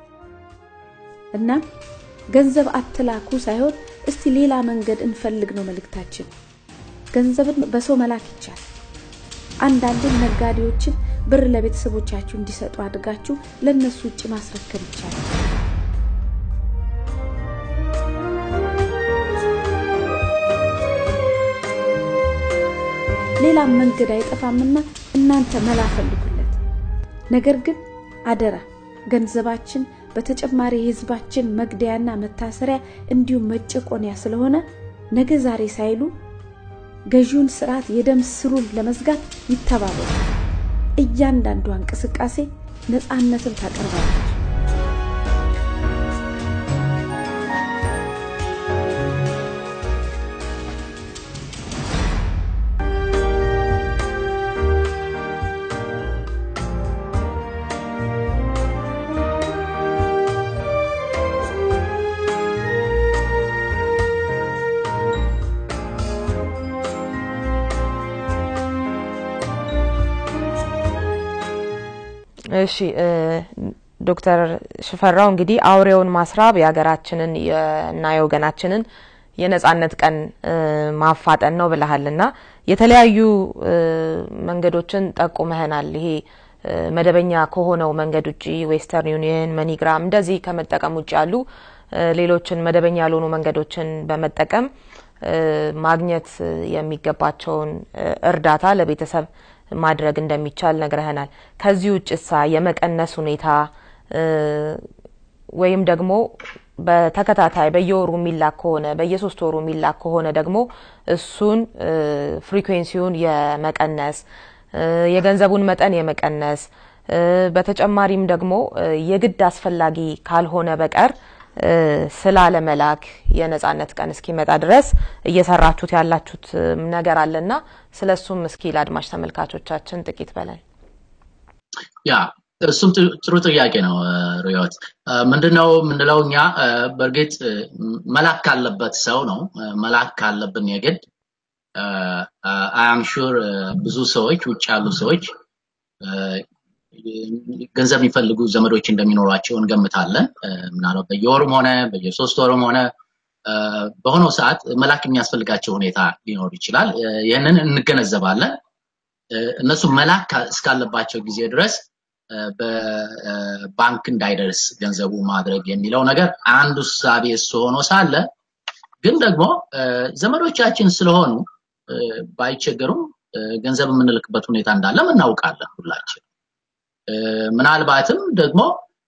እናም ገንዘብ አትላኩ ሳይሆን እስቲ ሌላ መንገድ እንፈልግ ነው መልእክታችን። ገንዘብን በሰው መላክ ይቻላል። አንዳንድም ነጋዴዎችን ብር ለቤተሰቦቻችሁ እንዲሰጡ አድርጋችሁ ለእነሱ ውጭ ማስረከብ ይቻላል። ሌላም መንገድ አይጠፋምና እናንተ መላ ፈልጉለት። ነገር ግን አደራ ገንዘባችን በተጨማሪ የህዝባችን መግደያና መታሰሪያ እንዲሁም መጨቆንያ ስለሆነ ነገ ዛሬ ሳይሉ ገዢውን ስርዓት የደም ስሩን ለመዝጋት ይተባበሩ። እያንዳንዷ እንቅስቃሴ ነፃነትን ታቀርባለች። እሺ ዶክተር ሽፈራው እንግዲህ አውሬውን ማስራብ የሀገራችንን እና የወገናችንን የነጻነት ቀን ማፋጠን ነው ብለሃልና የተለያዩ መንገዶችን ጠቁመህናል። ይሄ መደበኛ ከሆነው መንገድ ውጭ ዌስተርን ዩኒየን፣ መኒግራም እንደዚህ ከመጠቀም ውጭ ያሉ ሌሎችን መደበኛ ያልሆኑ መንገዶችን በመጠቀም ማግኘት የሚገባቸውን እርዳታ ለቤተሰብ ማድረግ እንደሚቻል ነግረህናል። ከዚህ ውጭሳ የመቀነስ ሁኔታ ወይም ደግሞ በተከታታይ በየወሩ የሚላክ ከሆነ በየሶስት ወሩ የሚላክ ከሆነ ደግሞ እሱን ፍሪኩዌንሲውን የመቀነስ የገንዘቡን መጠን የመቀነስ በተጨማሪም ደግሞ የግድ አስፈላጊ ካልሆነ በቀር ስላለመላክ የነጻነት ቀን እስኪመጣ ድረስ እየሰራችሁት ያላችሁት ነገር አለና ስለሱም እስኪ ለአድማጭ ተመልካቾቻችን ጥቂት በለን። ያ እሱም ጥሩ ጥያቄ ነው ሪዮት። ምንድነው የምንለው እኛ በእርግጥ መላክ ካለበት ሰው ነው መላክ ካለብን የግድ አም ሹር ብዙ ሰዎች ውጭ ያሉ ሰዎች ገንዘብ የሚፈልጉ ዘመዶች እንደሚኖሯቸው እንገምታለን። ምናልባት በየወሩም ሆነ በየሶስት ወሩም ሆነ በሆነው ሰዓት መላክ የሚያስፈልጋቸው ሁኔታ ሊኖር ይችላል። ይህንን እንገነዘባለን። እነሱ መላክ እስካለባቸው ጊዜ ድረስ በባንክ እንዳይደርስ ገንዘቡ ማድረግ የሚለው ነገር አንዱ ሳቤ እሱ ሆኖ ሳለ ግን ደግሞ ዘመዶቻችን ስለሆኑ ባይቸገሩም ገንዘብ የምንልክበት ሁኔታ እንዳለም እናውቃለን ሁላችን። ምናልባትም ደግሞ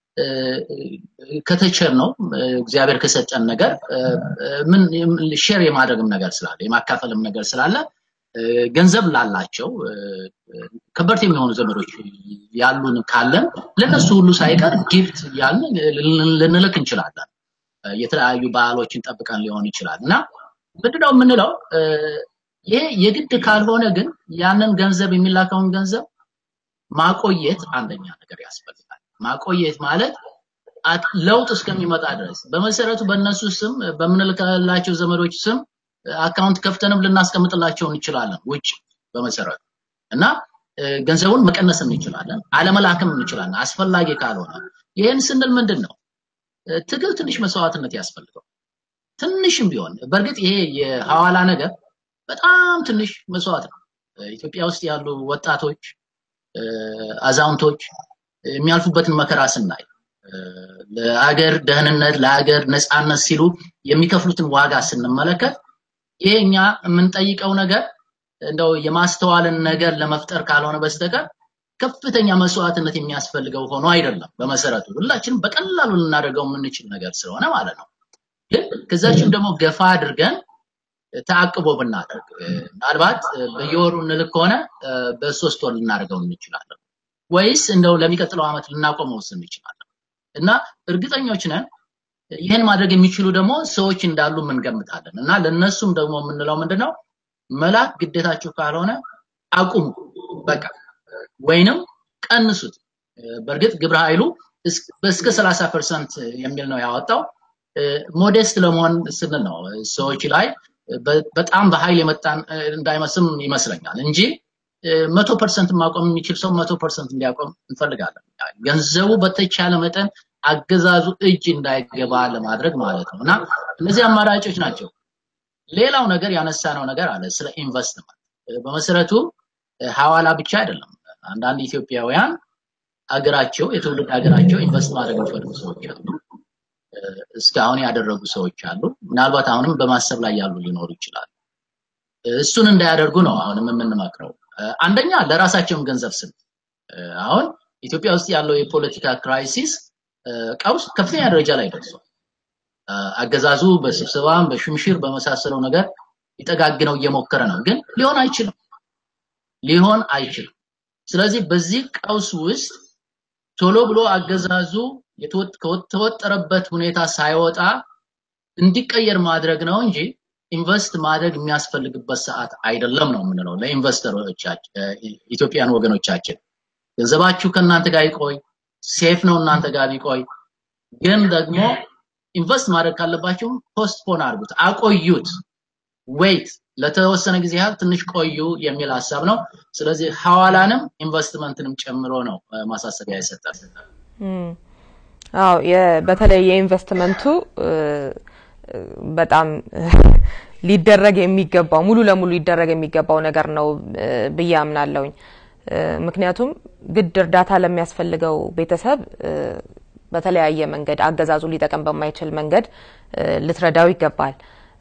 ከተቸር ነው እግዚአብሔር ከሰጠን ነገር ምን ሼር የማድረግም ነገር ስላለ የማካፈልም ነገር ስላለ ገንዘብ ላላቸው ከበርት የሚሆኑ ዘመዶች ያሉን ካለን ለነሱ ሁሉ ሳይቀር ጊፍት ያልን ልንልክ እንችላለን። የተለያዩ በዓሎችን ጠብቀን ሊሆን ይችላል እና ምንድነው የምንለው ይሄ የግድ ካልሆነ ግን ያንን ገንዘብ የሚላከውን ገንዘብ ማቆየት አንደኛ ነገር ያስፈልጋል። ማቆየት ማለት ለውጥ እስከሚመጣ ድረስ በመሰረቱ በእነሱ ስም በምንልክላቸው ዘመዶች ስም አካውንት ከፍተንም ልናስቀምጥላቸው እንችላለን ውጭ በመሰረቱ እና ገንዘቡን መቀነስ እንችላለን፣ አለመላክም እንችላለን አስፈላጊ ካልሆነ። ይህን ስንል ምንድን ነው ትግል ትንሽ መስዋዕትነት ያስፈልገው ትንሽም ቢሆን በእርግጥ ይሄ የሐዋላ ነገር በጣም ትንሽ መስዋዕት ነው። ኢትዮጵያ ውስጥ ያሉ ወጣቶች አዛውንቶች የሚያልፉበትን መከራ ስናይ ለአገር ደህንነት ለአገር ነፃነት ሲሉ የሚከፍሉትን ዋጋ ስንመለከት ይሄ እኛ የምንጠይቀው ነገር እንደው የማስተዋልን ነገር ለመፍጠር ካልሆነ በስተቀር ከፍተኛ መስዋዕትነት የሚያስፈልገው ሆኖ አይደለም። በመሰረቱ ሁላችንም በቀላሉ ልናደርገው የምንችል ነገር ስለሆነ ማለት ነው። ግን ከዛችን ደግሞ ገፋ አድርገን ተአቅቦ ብናደርግ ምናልባት በየወሩ እንልክ ከሆነ በሶስት ወር ልናደርገው እንችላለን፣ ወይስ እንደው ለሚቀጥለው ዓመት ልናቆመው እንችላለን። እና እርግጠኞች ነን ይህን ማድረግ የሚችሉ ደግሞ ሰዎች እንዳሉ እንገምታለን። እና ለነሱም ደግሞ የምንለው ምንድነው መላክ ግዴታችሁ ካልሆነ አቁሙ፣ በቃ ወይንም ቀንሱት። በእርግጥ ግብረ ኃይሉ እስከ 30 ፐርሰንት የሚል ነው ያወጣው። ሞዴስት ለመሆን ስንል ነው ሰዎች ላይ በጣም በኃይል የመጣን እንዳይመስም ይመስለኛል እንጂ መቶ ፐርሰንት ማቆም የሚችል ሰው መቶ ፐርሰንት እንዲያቆም እንፈልጋለን። ገንዘቡ በተቻለ መጠን አገዛዙ እጅ እንዳይገባ ለማድረግ ማለት ነው እና እነዚህ አማራጮች ናቸው። ሌላው ነገር ያነሳነው ነገር አለ ስለ ኢንቨስትመንት። በመሰረቱ ሐዋላ ብቻ አይደለም። አንዳንድ ኢትዮጵያውያን አገራቸው የትውልድ ሀገራቸው ኢንቨስት ማድረግ የሚፈልጉ ሰዎች አሉ። እስካሁን ያደረጉ ሰዎች አሉ። ምናልባት አሁንም በማሰብ ላይ ያሉ ሊኖሩ ይችላሉ። እሱን እንዳያደርጉ ነው አሁንም የምንመክረው። አንደኛ ለራሳቸውም ገንዘብ ስል አሁን ኢትዮጵያ ውስጥ ያለው የፖለቲካ ክራይሲስ ቀውስ ከፍተኛ ደረጃ ላይ ደርሷል። አገዛዙ በስብሰባም በሽምሽር በመሳሰለው ነገር ሊጠጋግነው እየሞከረ ነው፣ ግን ሊሆን አይችልም ሊሆን አይችልም። ስለዚህ በዚህ ቀውስ ውስጥ ቶሎ ብሎ አገዛዙ ከተወጠረበት ሁኔታ ሳይወጣ እንዲቀየር ማድረግ ነው እንጂ ኢንቨስት ማድረግ የሚያስፈልግበት ሰዓት አይደለም ነው የምንለው ለኢንቨስተሮቻችን ኢትዮጵያን ወገኖቻችን። ገንዘባችሁ ከእናንተ ጋር ይቆይ፣ ሴፍ ነው እናንተ ጋር ቢቆይ። ግን ደግሞ ኢንቨስት ማድረግ ካለባችሁ ፖስትፖን አድርጉት፣ አቆዩት፣ ዌይት ለተወሰነ ጊዜ ያህል ትንሽ ቆዩ የሚል ሀሳብ ነው። ስለዚህ ሐዋላንም ኢንቨስትመንትንም ጨምሮ ነው ማሳሰቢያ የሰጠን። አዎ በተለይ የኢንቨስትመንቱ በጣም ሊደረግ የሚገባው ሙሉ ለሙሉ ሊደረግ የሚገባው ነገር ነው ብዬ አምናለሁኝ። ምክንያቱም ግድ እርዳታ ለሚያስፈልገው ቤተሰብ በተለያየ መንገድ አገዛዙ ሊጠቀም በማይችል መንገድ ልትረዳው ይገባል።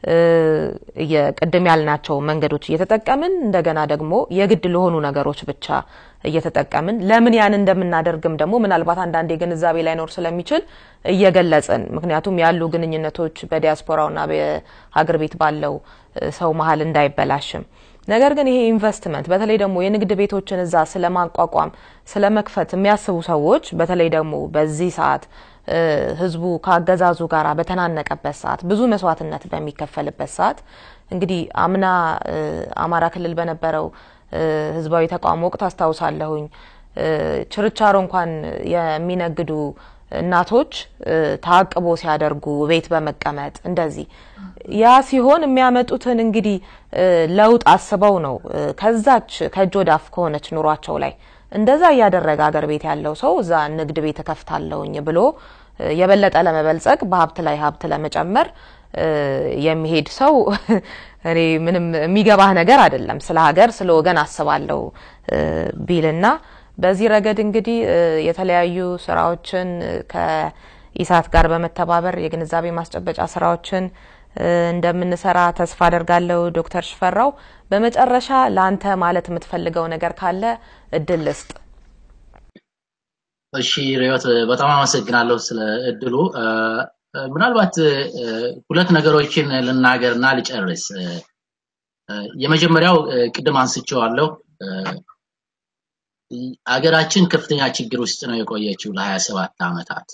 የቅድም ያልናቸው መንገዶች እየተጠቀምን እንደገና ደግሞ የግድ ለሆኑ ነገሮች ብቻ እየተጠቀምን ለምን ያን እንደምናደርግም ደግሞ ምናልባት አንዳንዴ ግንዛቤ ላይኖር ስለሚችል እየገለጽን ምክንያቱም ያሉ ግንኙነቶች በዲያስፖራውና በሀገር ቤት ባለው ሰው መሀል እንዳይበላሽም ነገር ግን ይሄ ኢንቨስትመንት በተለይ ደግሞ የንግድ ቤቶችን እዛ ስለማቋቋም ስለመክፈት የሚያስቡ ሰዎች በተለይ ደግሞ በዚህ ሰዓት ህዝቡ ከአገዛዙ ጋር በተናነቀበት ሰዓት ብዙ መስዋዕትነት በሚከፈልበት ሰዓት እንግዲህ አምና አማራ ክልል በነበረው ህዝባዊ ተቃውሞ ወቅት አስታውሳለሁኝ ችርቻሮ እንኳን የሚነግዱ እናቶች ታቅቦ ሲያደርጉ ቤት በመቀመጥ እንደዚህ ያ ሲሆን የሚያመጡትን እንግዲህ ለውጥ አስበው ነው ከዛች ከእጅ ወዳፍ ከሆነች ኑሯቸው ላይ እንደዛ እያደረገ አገር ቤት ያለው ሰው እዛ ንግድ ቤት እከፍታለሁኝ ብሎ የበለጠ ለመበልጸግ በሀብት ላይ ሀብት ለመጨመር የሚሄድ ሰው እኔ ምንም የሚገባህ ነገር አይደለም። ስለ ሀገር ስለ ወገን አስባለሁ ቢልና በዚህ ረገድ እንግዲህ የተለያዩ ስራዎችን ከኢሳት ጋር በመተባበር የግንዛቤ ማስጨበጫ ስራዎችን እንደምንሰራ ተስፋ አደርጋለሁ። ዶክተር ሽፈራው በመጨረሻ ለአንተ ማለት የምትፈልገው ነገር ካለ እድል ልስጥ። እሺ ሪዮት በጣም አመሰግናለሁ ስለ እድሉ። ምናልባት ሁለት ነገሮችን ልናገርና ልጨርስ። የመጀመሪያው ቅድም አንስቼዋለሁ። አገራችን ከፍተኛ ችግር ውስጥ ነው የቆየችው ለሀያ ሰባት ዓመታት።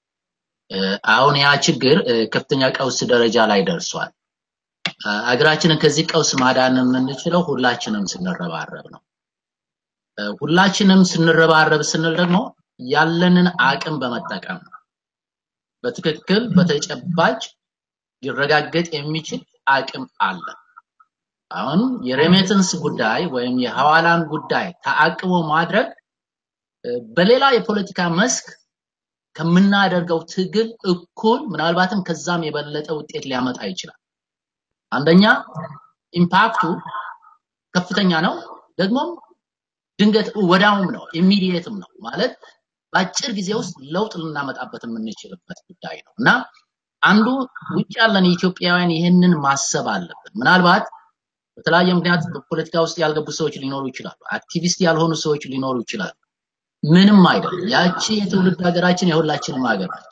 አሁን ያ ችግር ከፍተኛ ቀውስ ደረጃ ላይ ደርሷል። አገራችንን ከዚህ ቀውስ ማዳን የምንችለው ሁላችንም ስንረባረብ ነው። ሁላችንም ስንረባረብ ስንል ደግሞ ያለንን አቅም በመጠቀም ነው። በትክክል በተጨባጭ ሊረጋገጥ የሚችል አቅም አለ። አሁን የሬሜተንስ ጉዳይ ወይም የሐዋላን ጉዳይ ተአቅቦ ማድረግ በሌላ የፖለቲካ መስክ ከምናደርገው ትግል እኩል ምናልባትም ከዛም የበለጠ ውጤት ሊያመጣ ይችላል። አንደኛ ኢምፓክቱ ከፍተኛ ነው፣ ደግሞም ድንገት ወዳውም ነው፣ ኢሚዲየትም ነው ማለት በአጭር ጊዜ ውስጥ ለውጥ ልናመጣበት የምንችልበት ጉዳይ ነው እና አንዱ ውጭ ያለን ኢትዮጵያውያን ይህንን ማሰብ አለብን። ምናልባት በተለያየ ምክንያት በፖለቲካ ውስጥ ያልገቡ ሰዎች ሊኖሩ ይችላሉ። አክቲቪስት ያልሆኑ ሰዎች ሊኖሩ ይችላሉ። ምንም አይደለም። ያቺ የትውልድ ሀገራችን የሁላችንም ሀገር ነች።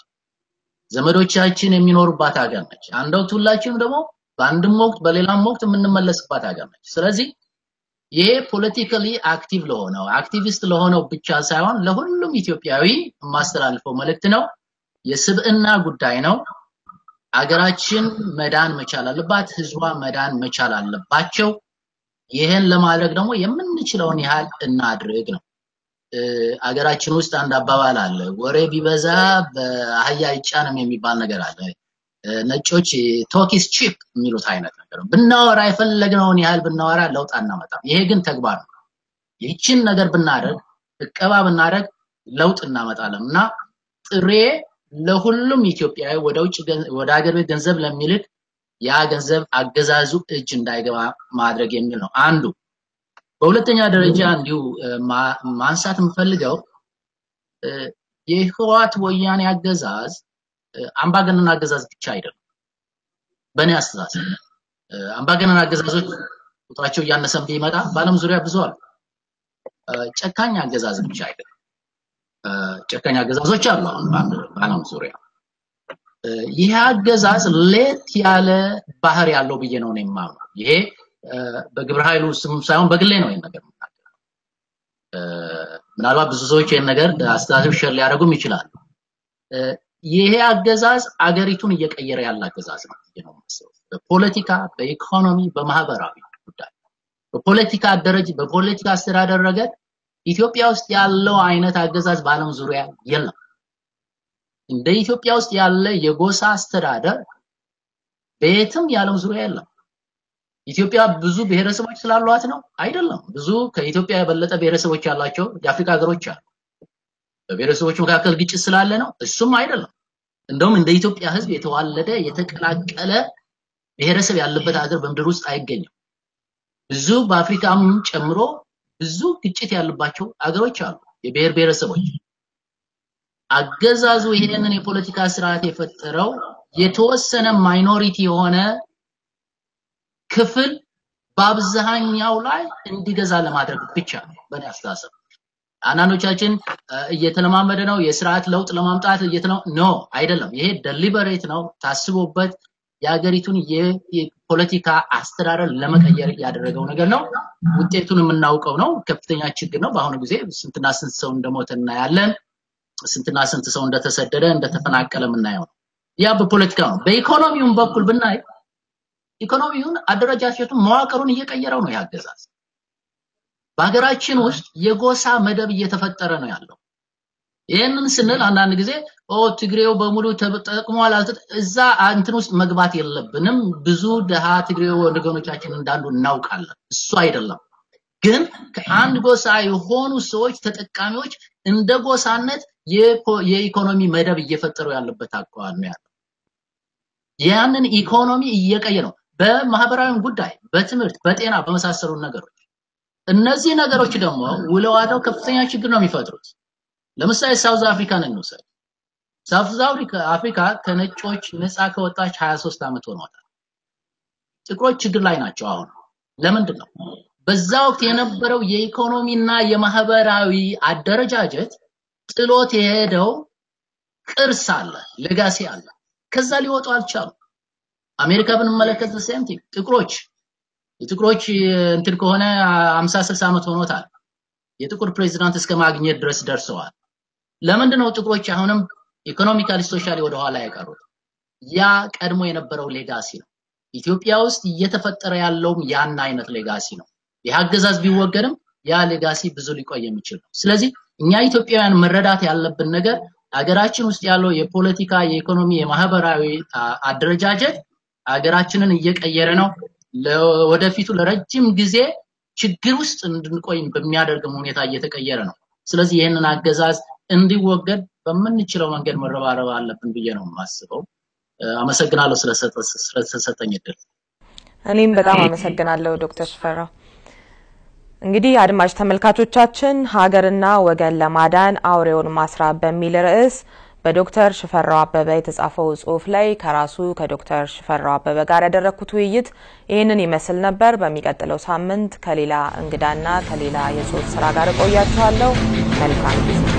ዘመዶቻችን የሚኖሩባት ሀገር ነች። አንድ ወቅት ሁላችንም ደግሞ በአንድም ወቅት በሌላም ወቅት የምንመለስባት ሀገር ነች። ስለዚህ ይሄ ፖለቲካሊ አክቲቭ ለሆነው አክቲቪስት ለሆነው ብቻ ሳይሆን ለሁሉም ኢትዮጵያዊ የማስተላልፈው መልእክት ነው። የስብዕና ጉዳይ ነው። አገራችን መዳን መቻል አለባት። ህዝቧ መዳን መቻል አለባቸው። ይህን ለማድረግ ደግሞ የምንችለውን ያህል እናድርግ ነው። አገራችን ውስጥ አንድ አባባል አለ፣ ወሬ ቢበዛ በአህያ አይጫንም የሚባል ነገር አለ። ነጮች ቶኪስ ቺፕ የሚሉት አይነት ነገር ነው። ብናወራ የፈለግነውን ያህል ብናወራ ለውጥ አናመጣም። ይሄ ግን ተግባር ነው። ይህችን ነገር ብናደርግ እቀባ ብናደርግ ለውጥ እናመጣለን እና ጥሬ ለሁሉም ኢትዮጵያዊ ወደ ውጭ ወደ ሀገር ቤት ገንዘብ ለሚልክ ያ ገንዘብ አገዛዙ እጅ እንዳይገባ ማድረግ የሚል ነው አንዱ። በሁለተኛ ደረጃ እንዲሁ ማንሳት የምፈልገው የህወሓት ወያኔ አገዛዝ አምባገነን አገዛዝ ብቻ አይደለም። በእኔ አስተሳሰብ አምባገነን አገዛዞች ቁጥራቸው እያነሰም ቢመጣ በዓለም ዙሪያ ብዙ አሉ። ጨካኝ አገዛዝ ብቻ አይደለም። ጨካኝ አገዛዞች አሉ አሁን በዓለም ዙሪያ። ይህ አገዛዝ ሌት ያለ ባህር ያለው ብዬ ነው የማምነው። ይሄ በግብረ ኃይሉ ስም ሳይሆን በግሌ ነው ይህን ነገር የምናገረው። ምናልባት ብዙ ሰዎች ይህን ነገር አስተሳሰብ ሸር ሊያደርጉም ይችላሉ። ይሄ አገዛዝ አገሪቱን እየቀየረ ያለ አገዛዝ ነው ብዬ ነው የማስበው። በፖለቲካ፣ በኢኮኖሚ፣ በማህበራዊ ጉዳይ በፖለቲካ አደረጅ በፖለቲካ አስተዳደር ረገድ ኢትዮጵያ ውስጥ ያለው አይነት አገዛዝ በዓለም ዙሪያ የለም። እንደ ኢትዮጵያ ውስጥ ያለ የጎሳ አስተዳደር በየትም የዓለም ዙሪያ የለም። ኢትዮጵያ ብዙ ብሔረሰቦች ስላሏት ነው አይደለም። ብዙ ከኢትዮጵያ የበለጠ ብሔረሰቦች ያላቸው የአፍሪካ ሀገሮች አሉ። በብሔረሰቦች መካከል ግጭት ስላለ ነው እሱም አይደለም። እንደውም እንደ ኢትዮጵያ ሕዝብ የተዋለደ የተቀላቀለ ብሔረሰብ ያለበት ሀገር በምድር ውስጥ አይገኝም። ብዙ በአፍሪካም ጨምሮ ብዙ ግጭት ያለባቸው አገሮች አሉ፣ የብሔር ብሔረሰቦች። አገዛዙ ይሄንን የፖለቲካ ስርዓት የፈጠረው የተወሰነ ማይኖሪቲ የሆነ ክፍል በአብዛኛው ላይ እንዲገዛ ለማድረግ ብቻ ነው በእኔ አስተሳሰብ። አንዳንዶቻችን እየተለማመደ ነው የስርዓት ለውጥ ለማምጣት ኖ አይደለም። ይሄ ደሊበሬት ነው ታስቦበት የሀገሪቱን የፖለቲካ አስተዳደር ለመቀየር ያደረገው ነገር ነው። ውጤቱን የምናውቀው ነው። ከፍተኛ ችግር ነው። በአሁኑ ጊዜ ስንትና ስንት ሰው እንደሞተ እናያለን። ስንትና ስንት ሰው እንደተሰደደ እንደተፈናቀለ የምናየው ነው። ያ በፖለቲካ ነው። በኢኮኖሚውም በኩል ብናይ ኢኮኖሚውን አደረጃጀቱን መዋቅሩን እየቀየረው ነው ያገዛዝ። በሀገራችን ውስጥ የጎሳ መደብ እየተፈጠረ ነው ያለው። ይህንን ስንል አንዳንድ ጊዜ ኦ ትግሬው በሙሉ ተጠቅሟል እዛ እንትን ውስጥ መግባት የለብንም። ብዙ ድሃ ትግሬ ወገኖቻችን እንዳሉ እናውቃለን። እሱ አይደለም ግን ከአንድ ጎሳ የሆኑ ሰዎች ተጠቃሚዎች እንደ ጎሳነት የኢኮኖሚ መደብ እየፈጠሩ ያለበት አኳኋን ነው ያለው። ያንን ኢኮኖሚ እየቀየረ ነው። በማህበራዊ ጉዳይ፣ በትምህርት፣ በጤና በመሳሰሉ ነገሮች እነዚህ ነገሮች ደግሞ ውለው አድረው ከፍተኛ ችግር ነው የሚፈጥሩት። ለምሳሌ ሳውዝ አፍሪካን እንውሰድ። ሳውዝ አፍሪካ ከነጮች ነፃ ከወጣች 23 ዓመት ሆኗታል። ጥቁሮች ችግር ላይ ናቸው አሁን። ለምንድን ነው? በዛ ወቅት የነበረው የኢኮኖሚና የማህበራዊ አደረጃጀት ጥሎት የሄደው ቅርስ አለ፣ ሌጋሲ አለ። ከዛ ሊወጡ አልቻሉም። አሜሪካ ብንመለከት ሴም ቲንግ ጥቁሮች የጥቁሮች እንትን ከሆነ 50 60 ዓመት ሆኖታል። የጥቁር ፕሬዚዳንት እስከ ማግኘት ድረስ ደርሰዋል። ለምንድን ነው ጥቁሮች አሁንም ኢኮኖሚካሊ ሶሻሊ ወደኋላ የቀሩት? ያ ቀድሞ የነበረው ሌጋሲ ነው። ኢትዮጵያ ውስጥ እየተፈጠረ ያለውም ያን አይነት ሌጋሲ ነው። ይህ አገዛዝ ቢወገድም ያ ሌጋሲ ብዙ ሊቆይ የሚችል ነው። ስለዚህ እኛ ኢትዮጵያውያን መረዳት ያለብን ነገር ሀገራችን ውስጥ ያለው የፖለቲካ፣ የኢኮኖሚ፣ የማህበራዊ አደረጃጀት ሀገራችንን እየቀየረ ነው። ወደፊቱ ለረጅም ጊዜ ችግር ውስጥ እንድንቆይ በሚያደርግም ሁኔታ እየተቀየረ ነው። ስለዚህ ይህንን አገዛዝ እንዲወገድ በምንችለው መንገድ መረባረብ አለብን ብዬ ነው የማስበው። አመሰግናለሁ ስለተሰጠኝ እድል። እኔም በጣም አመሰግናለሁ ዶክተር ሽፈራው። እንግዲህ አድማጭ ተመልካቾቻችን ሀገርና ወገን ለማዳን አውሬውን ማስራብ በሚል ርዕስ በዶክተር ሽፈራው አበበ የተጻፈው ጽሁፍ ላይ ከራሱ ከዶክተር ሽፈራው አበበ ጋር ያደረግኩት ውይይት ይህንን ይመስል ነበር። በሚቀጥለው ሳምንት ከሌላ እንግዳና ከሌላ የጽሁፍ ስራ ጋር እቆያችኋለሁ። መልካም ጊዜ